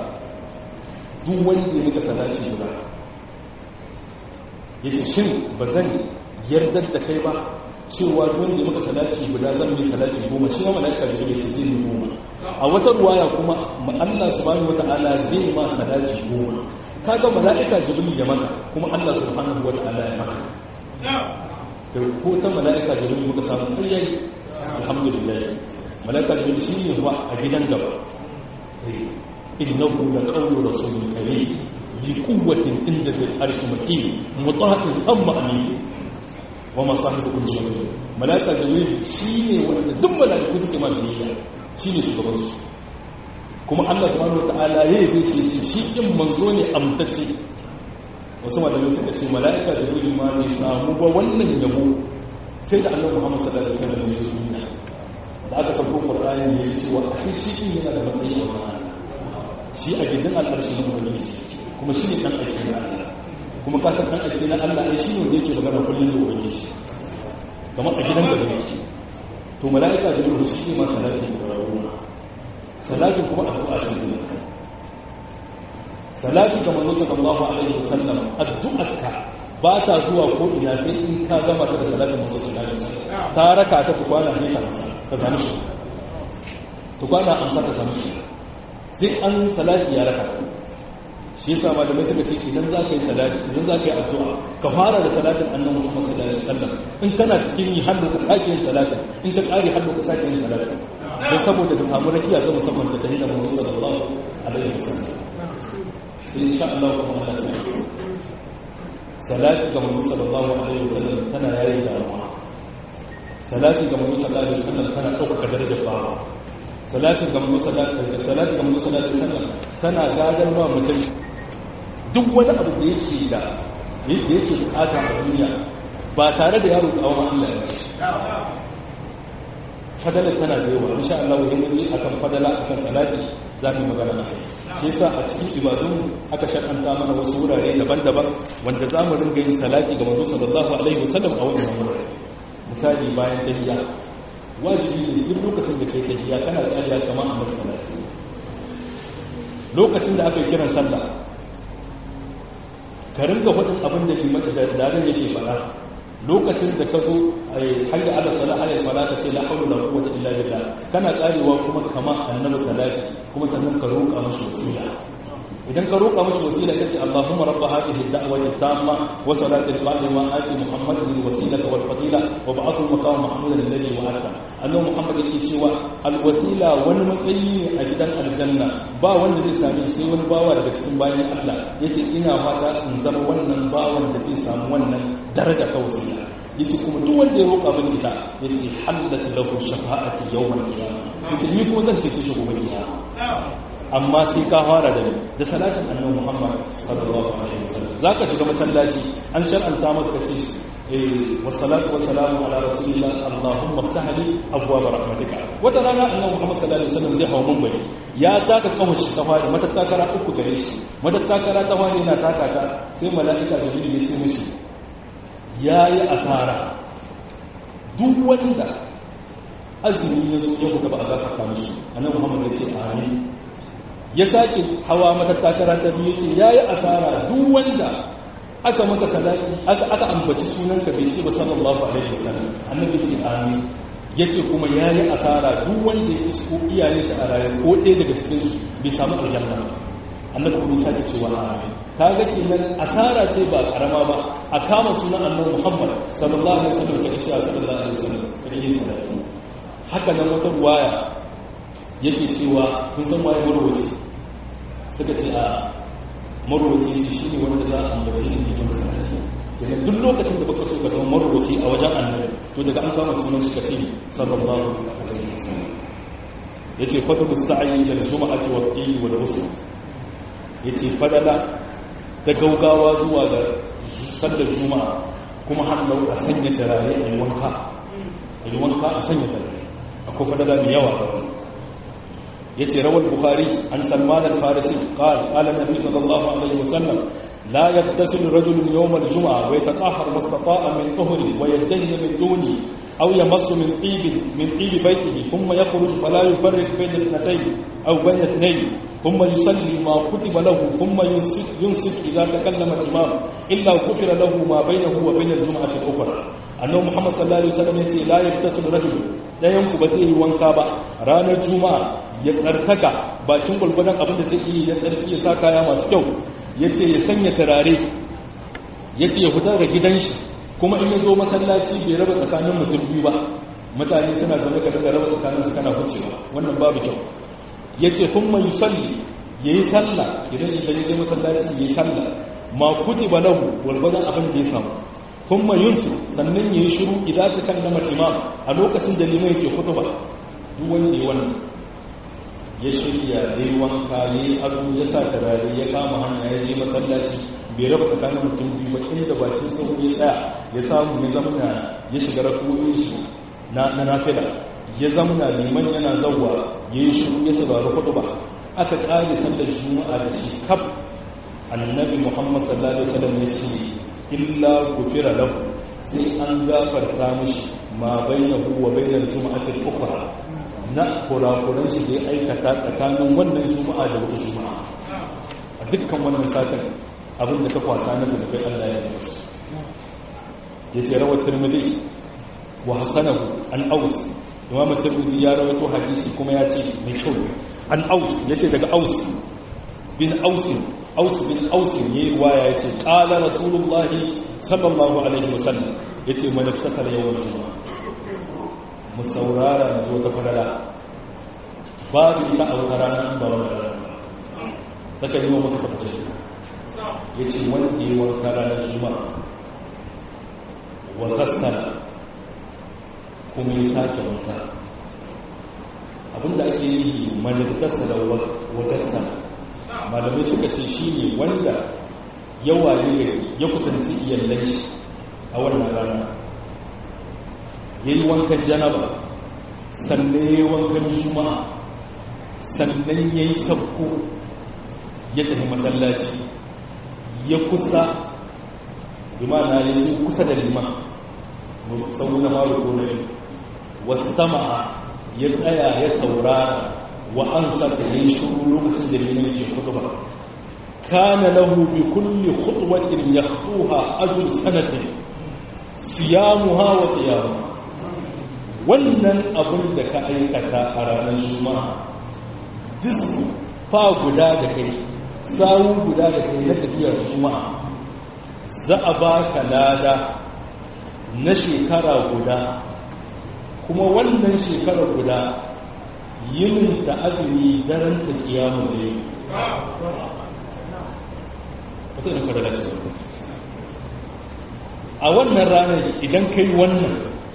duk wanda ya maka salati guda yace shin bazan yardar da kai ba cewa wanda ya maka salati guda zan mai salati goma shi ma mala'ika jibril ce zai yi goma a wata ruwaya kuma Allah subhanahu wata'ala zai ma salati goma kaga mala'ika jibril ya maka kuma Allah subhanahu wata'ala ya maka da ko ta mala'ika jibril muka samu ƙaryayi alhamdulillah mala'ika jibril shi ne wa a gidan gaba innahu la qawlu rasulil karim bi quwwatin inda zai arshi makin muta'in amma amin wa masahibukum jibril mala'ika jibril shi ne wanda duk mala'iku suke ma biyayya shi ne shugabansu kuma Allah subhanahu wata'ala ya yi shi ce shi kin manzo ne amtacce wasu malamai suka ce mala'ika da jibril ma ne samu ba wannan yabo sai da annabi Muhammad sallallahu alaihi wasallam ya zo duniya da aka sako Qur'ani ya ce wa shi shi kin yana da matsayi a wannan shi a gidan al'arshi na ubangiji kuma shi ne dan aiki na Allah kuma ka san dan aiki na Allah ai shi ne wanda yake magana kullun da ubangiji kamar a gidan da yake to mala'ika da jibril shi ne ma salati da rawu salati kuma addu'a ce salati ga manzo sallallahu alaihi wasallam addu'arka ba ta zuwa ko ina sai in ka gama da salatin manzo sallallahu alaihi wasallam ta raka ta tukwana ne ka ka samu shi tukwana an ta samu shi sai an salati ya raka shi yasa malamai suka ce idan za ka yi salati idan za ka yi addu'a ka fara da salatin annabi Muhammad sallallahu alaihi wasallam in kana cikin yi hannu ka sake yin salatin in ka kare hannu ka sake yin salatin don saboda ka samu rakiya ta musamman da dalilin manzo sallallahu alaihi wasallam sai insha Allah kuma Allah sai salati ga manzo sallallahu alaihi wasallam tana yayi damuwa salati ga manzo sallallahu alaihi wasallam tana dauka darajar bawa salati ga manzo sallallahu alaihi salati ga manzo sallallahu alaihi wasallam tana gadar wa mutum duk wani abu da yake da yake yake bukata a duniya ba tare da yaro kawo Allah ya fadala tana da yawa insha Allah idan mun ji akan fadala akan salati za mu magana a kai shi yasa a cikin ibadun aka shar'anta mana wasu wurare daban-daban wanda za mu ringa yin salati ga manzo sallallahu alaihi wasallam a wannan wurare misali bayan tahiyya wajibi ne duk lokacin da kai tahiyya kana tsariya kamar annabi salati lokacin da aka yi kiran sallah ka ringa faɗin abin da liman da daren yake faɗa lokacin da ka zo hanyar ala sala ala fala ka ce la hawla wala quwwata illa billah kana karewa kuma kama annabi salati kuma sannan ka roƙa mashi wasila idan ka roƙa mashi wasila kace Allahumma rabb hadhihi ad-da'wati at-tamma wa salati al-qa'ima ati Muhammadin al-wasilata wal fadila wa ba'athu maqam mahmudan alladhi wa'ata annabi Muhammad yake cewa al-wasila wani matsayi ne a gidan aljanna ba wanda zai sami sai wani bawa daga cikin bayan Allah yace ina fata in zama wannan bawan da zai samu wannan daraja ta wasila yace kuma duk wanda ya roƙa mini ita yace hallat lahu shafa'ati yawmal qiyamah yace ni kuma zan ce shi gobe kiyama amma sai ka fara da da salatin annabi Muhammad sallallahu alaihi wasallam zaka shiga masallaci an shar'anta maka kace eh wassalatu wassalamu ala rasulillah allahumma iftah li abwaab rahmatika wata rana annabi Muhammad sallallahu alaihi wasallam zai hawo munbari ya taka kawai shi ta fara matattakara uku gare shi matattakara ta fara yana taka ta sai mala'ika jibril ya ce mishi yayi asara duk wanda azumi ya zo ya kuka ba a gafarta mishi annabi Muhammad ya ce amin ya sake hawa matattakara ta biyu ce ya yi asara duk wanda aka maka salati aka ambaci sunanka bai ce ba sallallahu alaihi wasallam annabi ce amin ya ce kuma ya yi asara duk wanda ya isko iyayen shi a raye ko ɗaya daga cikin su bai samu aljanna annabi kuma ya sake cewa amin kaga kenan asara ce ba karama ba a kama sunan annabi Muhammad sallallahu alaihi wasallam sai ce sallallahu alaihi wasallam sai yi salati haka nan wata ruwaya yake cewa kun san waye marwaci suka ce a marwaci shi ne wanda za a ambaci ne cikin sanati kenan duk lokacin da baka so ka zama marwaci a wajen annabi to daga an kama sunan shi kace sallallahu alaihi wasallam yace fadlu sa'i ila al-jum'ati wa al-qil wa al-ghusl yace fadala ta gaugawa zuwa ga sallar juma'a kuma hannu a sanya tarare a yi wanka a yi wanka a sanya tarare akwai fadala mai yawa da wani yace rawal bukhari an salman al-farisi qala qala nabi sallallahu alaihi wasallam la yaghtasil rajulun yawm al-jum'a wa yatahhar mastata'a min tuhri wa yadhhi min duni أو يمص من طيب من طيب بيته ثم يخرج فلا يفرق بين الاثنتين أو بين اثنين ثم يصلي ما كتب له ثم ينصت, ينصت إذا تكلم الإمام إلا غفر له ما بينه وبين الجمعة الأخرى أنه محمد صلى الله عليه وسلم يقول لا يغتسل رجل لا ينكو بزيه وانكابا رانا الجمعة يسأرتك باكين قلبنا أبن سيئي يسأرتي يساكا يا ماسكو yace ya sanya turare yace ya fita daga gidan shi kuma in ya zo masallaci bai raba tsakanin mutum biyu ba mutane suna zama ka daga raba tsakanin su kana hucewa wannan babu kyau ya ce kun mai salli ya yi salla idan idan ya je masallaci ya yi salla ma kuti ba lahu walwadan abin da ya samu kun mai yunsu sannan ya yi shiru idan ta kan namar imam a lokacin da limai ke kutu ba duk wanda ya wannan ya shirya ya yi wanka ya yi ado ya sa turare ya kama hanya ya je masallaci bai raba tsakanin mutum biyu ba inda bakin sau ya tsaya ya samu ya zamana ya shiga rakoyin shi na nafila ya zamana liman yana zauwa ya yi shiru ya saurari hudu ba aka ƙari sallar juma'a da shi kaf annabi muhammad sallallahu alaihi wasallam ya ce illa gufira lahu sai an gafarta mishi ma bainahu wa bainal juma'atil ukhra na kurakuran shi da ya aikata tsakanin wannan juma'a da wata juma'a a dukkan wannan satin abin da ka kwasa na zunubai Allah ya yi ya ce rawar turmudi wa hasanahu an aus imam turmudi ya rawato hadisi kuma ya ce mai kyau an aus ya ce daga aus bin ausin aus bin ausin ya yi ruwaya ya ce ƙala rasulullahi sallallahu alaihi wasallam ya ce mana kasar yawan juma'a mu saurara na zo ta farara babu ita a wata ranar ba wani rana ta kan yi wa maka tabbacin ya ce wanda yi wanka ranar juma'a wa gassana kuma ya sake wanka abinda ake yi manifesta da wa gassana malamai suka ce shi ne wanda yawa ne ya kusanci iyalai shi a wannan rana ya yi wankan janaba sannan ya yi wankan juma'a sannan ya yi sabko ya tafi masallaci ya kusa limana ya zo kusa da liman sau na faru ko na biyu wasu tama'a ya tsaya ya saurara wa an sata ya yi shuru lokacin da liman yake kudu ba kana lahu bi kulli khutwatin yakhuha ajr sanatin siyamuha wa qiyamuha wannan abin da ka aikata a ranar juma'a duk fa guda da kai sawu guda da kai na tafiyar juma'a za a ba ka lada na shekara guda kuma wannan shekara guda yinin ta azumi daren ta kiyamun da yi wata da kwadala ce a wannan ranar idan ka yi wannan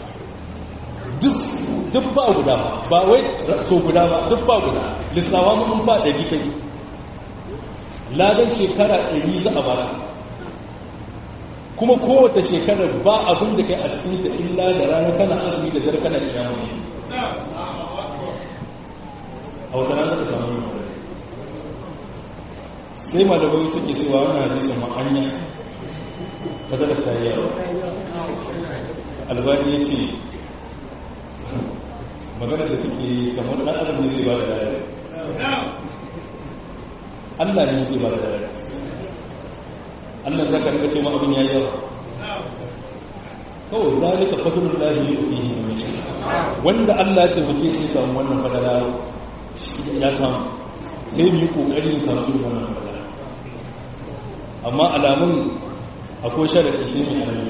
duk ba guda ba wai so guda ba duk ba guda lissawa mun ba ɗari kai ladan shekara ɗari za a baka kuma kowace shekarar ba abin da kai a cikin da illa da rana kana azumi da zara kana kiyamu ne a wata rana ka samu sai malamai suke cewa wannan hadisin ma'anya ta da ta yi yawa albani ya ce magana da suke kamar ɗan adam ne zai ba da dare Allah ne zai ba da dare Allah zaka rika ce ma abin ya yawa kawai zalika fadlul lahi yu'tihi man yasha wanda Allah ya tabbake shi samu wannan fadala ya samu sai mu yi kokari mu samu irin wannan fadala amma alamun akwai sharadi sai mu harami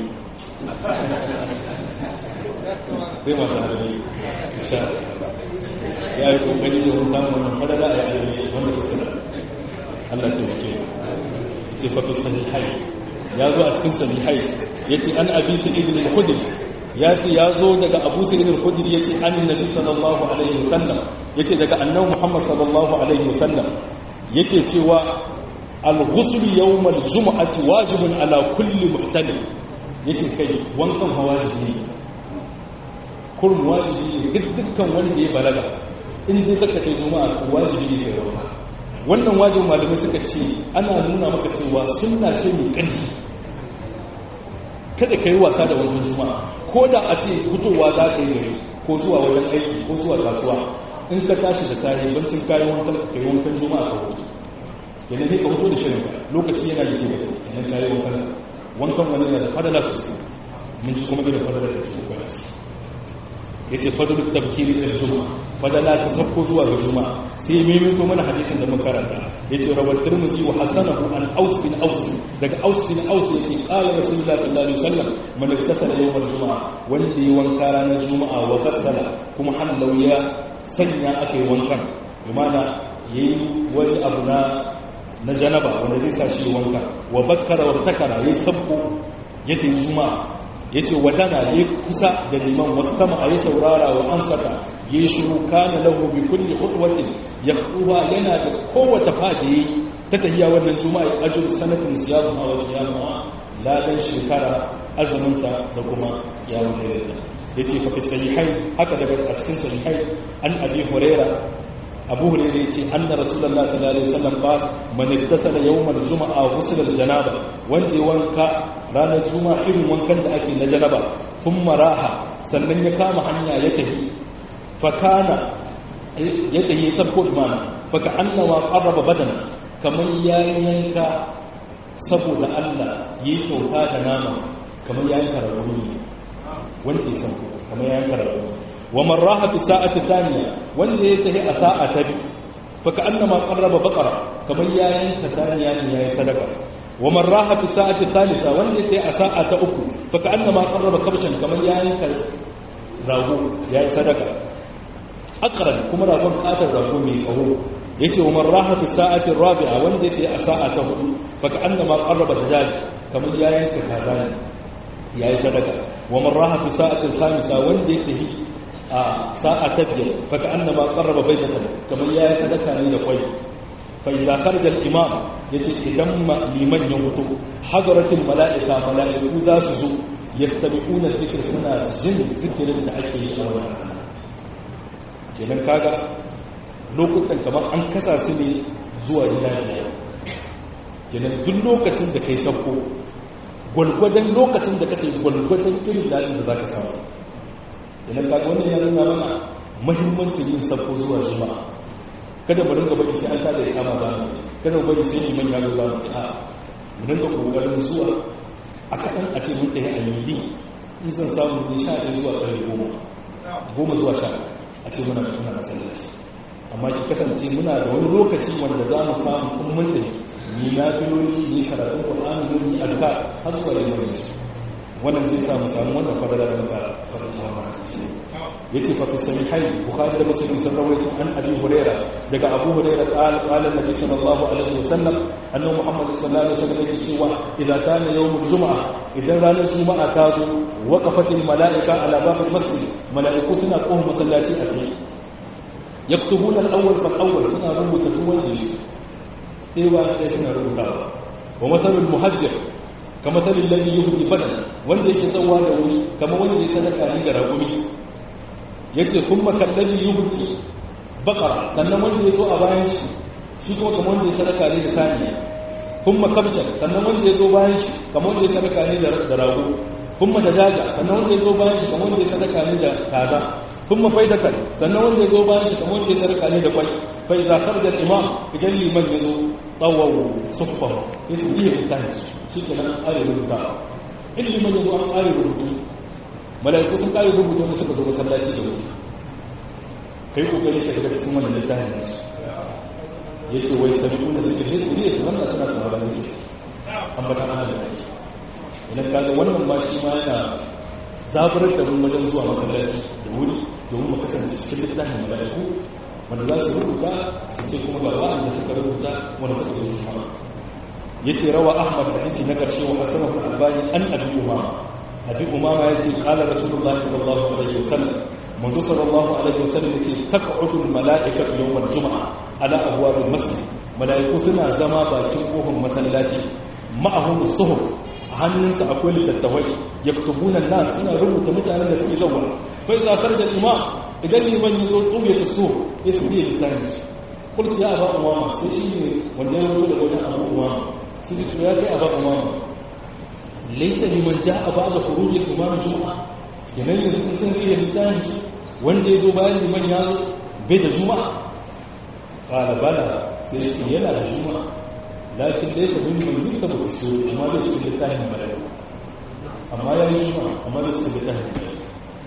sai masu harami sha ya yi kokari da mun samu wannan fadala a yi wanda ta sira Allah ta tabbake ce fa fi sahihai ya zo a cikin sahihai yace an abi sa'id al-khudri ya ce ya zo daga abu sa'id al-khudri yace an nabi sallallahu alaihi wasallam yace daga annabi muhammad sallallahu alaihi wasallam yake cewa al-ghusl yawm al-jum'ati wajibun ala kulli muhtalim yace kai wankan hawajibi ne kurum wajibi ne dukkan wanda ya balaga in dai zaka kai juma'a wajibi ne kai wanka wannan wajin malamai suka ce ana nuna maka cewa sunna ce mai ƙarfi kada ka yi wasa da wajen juma'a ko da a ce fitowa za ka yi gari ko zuwa wajen aiki ko zuwa kasuwa in ka tashi da sahi bancin kayan wankan ka yi wankan juma'a ka hutu kenan sai ka hutu da shirin lokaci yana yi sai ka kenan kayi wankan wankan wani yana da fadala sosai mun ji kuma irin fadala da cikin kwanci ya ce fadaluk tabkiri da juma'a fadala ta sabko zuwa ga juma'a sai maimaito mana hadisin da muka karanta ya ce rawar turmuzi wa hasanahu an aus bin aus daga aus bin aus ya ce ƙala rasulullah sallallahu alaihi wasallam man iktasala yawmal juma'a wanda ya wanka ranar juma'a wa ghassala kuma hallau ya sanya aka yi wankan bimana yayi wani abu na na janaba wanda zai sa shi wanka wa bakkara wa takara ya sabko ya tayi juma'a ya ce wadana ya kusa da liman wasu kama a yi saurara wa an saka ya yi shiru kana lahu bi kulli hudwatin ya kuwa yana da kowace fadi ya yi ta tahiya wannan juma'a ya ajiyar sanatin siyamun a wajen jama'a ladan shekara azuminta da kuma yawon da ya ce fafi sahihai haka daga a cikin sahihai an abi huraira abu huraira ya ce an na rasulallah sallallahu alaihi wasallam ba man ittasala yawmal juma'a ghusl janaba wanda ya wanka ranar juma'a irin wankan da ake na janaba kun maraha sannan ya kama hanya ya tafi fakana ya tafi sabko imana faka annawa qarraba badana kamar ya yanka saboda Allah yi kyauta da nama kamar ya yanka rauni wanda ya sabko kamar ya yanka rauni wa marraha fi sa'ati thaniya wanda ya tafi a sa'a ta biyu faka annama qarraba baqara kamar ya yanka saniya ne yayi sadaka wa man raha fi sa'ati thalitha wanda yake a sa'a ta uku fa ka'annama qarraba kabshan kamar yayin ka rago yayi sadaka aqran kuma ragon katar rago mai kaho yace wa man raha fi sa'ati rabi'a wanda yake a sa'a ta hudu fa ka'annama qarraba dajaj kamar yayin ka kaza ne yayi sadaka wa man raha fi sa'ati khamisa wanda yake a sa'a ta biyar fa ka'annama qarraba baydatan kamar yayi sadaka ne da kwai فإذا خرج الإمام يجي إذن لمن يموت حضرت الملائكة ملائكة ذا سزو يستمعون الذكر سنة جن ذكر دعكي أولا kenan kaga lokutan kamar an kasa su ne zuwa gida ne kenan duk lokacin da kai sabko gwalgwadon lokacin da kake gwalgwadon irin daɗin da za ka samu kenan kaga wannan yana nuna mana mahimmancin yin sabko zuwa juma'a kada mu ringa bari sai an tada ya kama za mu kada mu bari sai liman ya zo za mu a mu ringa kokarin zuwa a kaɗan a ce mun tafi a yindi in san samu ne sha ɗaya zuwa ƙarfe goma goma zuwa sha a ce muna muna masallaci amma ki kasance muna da wani lokaci wanda za mu samu kun mun tafi ni na filoli ni karatun ƙur'ani ni azka har zuwa yin wani wannan zai sa mu samu wannan fadala da muka faɗin wannan yace fa fi sahihai bukhari da muslim sun rawaito an abi huraira daga abu huraira qala qala nabi sallallahu alaihi wasallam annabi muhammad sallallahu alaihi wasallam yake cewa idan kana yawmul juma'a idan ranar juma'a ta zo waqafatil malaika ala babil masjid malaiku suna kohon masallaci a tsaye yaktubuna al-awwal fal awwal suna rubuta duk wanda yake sai ba sai suna rubutawa wa masalul muhajjir kama talin lalli yuhdi badan wanda yake tsawa da wuri kama wanda ya sadaka ni da ragumi yace kuma kallabi yuhdi baqara sannan wanda ya zo a bayan shi shi kuma kama wanda ya sadaka ni da saniya kuma kabja sannan wanda ya zo bayan shi kama wanda ya sadaka ni da rago kuma da daga sannan wanda ya zo bayan shi kama wanda ya sadaka ni da kaza kuma faidatan sannan wanda ya zo bayan shi kama wanda ya sadaka ni da kwai fa iza kharaja al-imam idan liman ya zo tsawawo suffan ya su iya littafi shi ke nan ƙari rubuta ilimin yanzu an ƙari rubutu mala'iku sun ƙari rubutu da suka zo masallaci da wuri ka yi ƙoƙari ka shiga cikin wannan littafin da su ya ce wai sami kuna zikir ne su ne su zanna suna sauraron zikir an bata ana da ake idan kaga wannan ma shi ma yana zaburar da mun wajen zuwa masallaci da wuri domin mu kasance cikin littafin mala'iku wanda za su rubuta su ce kuma ga wa'anda suka rubuta wanda suka zo shama ya ce rawa ahmad da hadisi na karshe wa asanahu albani an abi umama abi umama ya ce kala rasulullah sallallahu alaihi wasallam manzo sallallahu alaihi wasallam ya ce taq'udu almala'ikatu yawm aljuma'a ala abwab almasjid mala'iku suna zama bakin kofar masallaci ma'ahum suhuf a hannunsa akwai littattafai yaktubuna nas suna rubuta mutanen da suke zawa fa iza kharaja al-imam idan liman yi zo tsuye ta so ya su biya littafin su kulki ya aba umama sai shi ne wanda ya rubuta da wajen abu umama su ji ya kai aba umama laisa liman ja'a ba'da khurujil imam juma'a kenan yanzu sun rike littafi wanda ya zo bayan liman ya zo bai da juma'a qala bala sai ce yana da juma'a lakin laisa liman yuktabu fi amma bai cikin littafin malaka amma ya yi juma'a amma bai cikin littafin malaka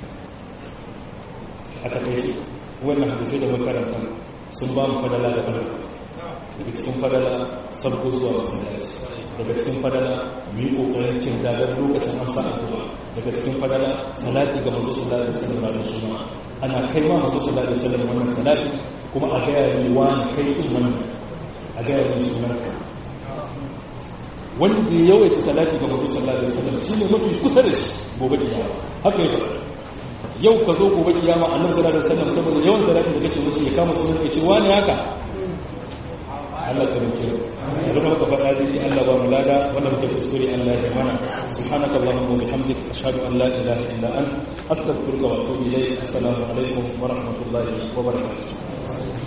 a takaice wannan hadisai da makaranta sun ba mu fadala da fadala daga cikin fadala sabko zuwa masallaci daga cikin fadala mu yi kokarin kin dagar lokacin amsa addu'a daga cikin fadala salati ga manzo sallallahu alaihi wasallam ranar juma'a ana kai ma manzo sallallahu alaihi wasallam wannan salati kuma a gaya ni wani kai din wannan a gaya ni sunanka wanda ya yawaita salati ga manzo sallallahu alaihi wasallam shine mafi kusa da shi gobe kiyama haka ya faɗa yau ka zo gobe kiyama annabi sallallahu alaihi wasallam saboda yawan salatin da kake musu ya kama sunan ka ce wani haka Allah ka rike idan muka faɗa dai Allah ba mu lada wannan muke kuskure Allah ya mana subhanaka allahumma wa bihamdika ashhadu an la ilaha illa anta astaghfiruka wa atubu ilayk assalamu alaikum wa rahmatullahi wa barakatuh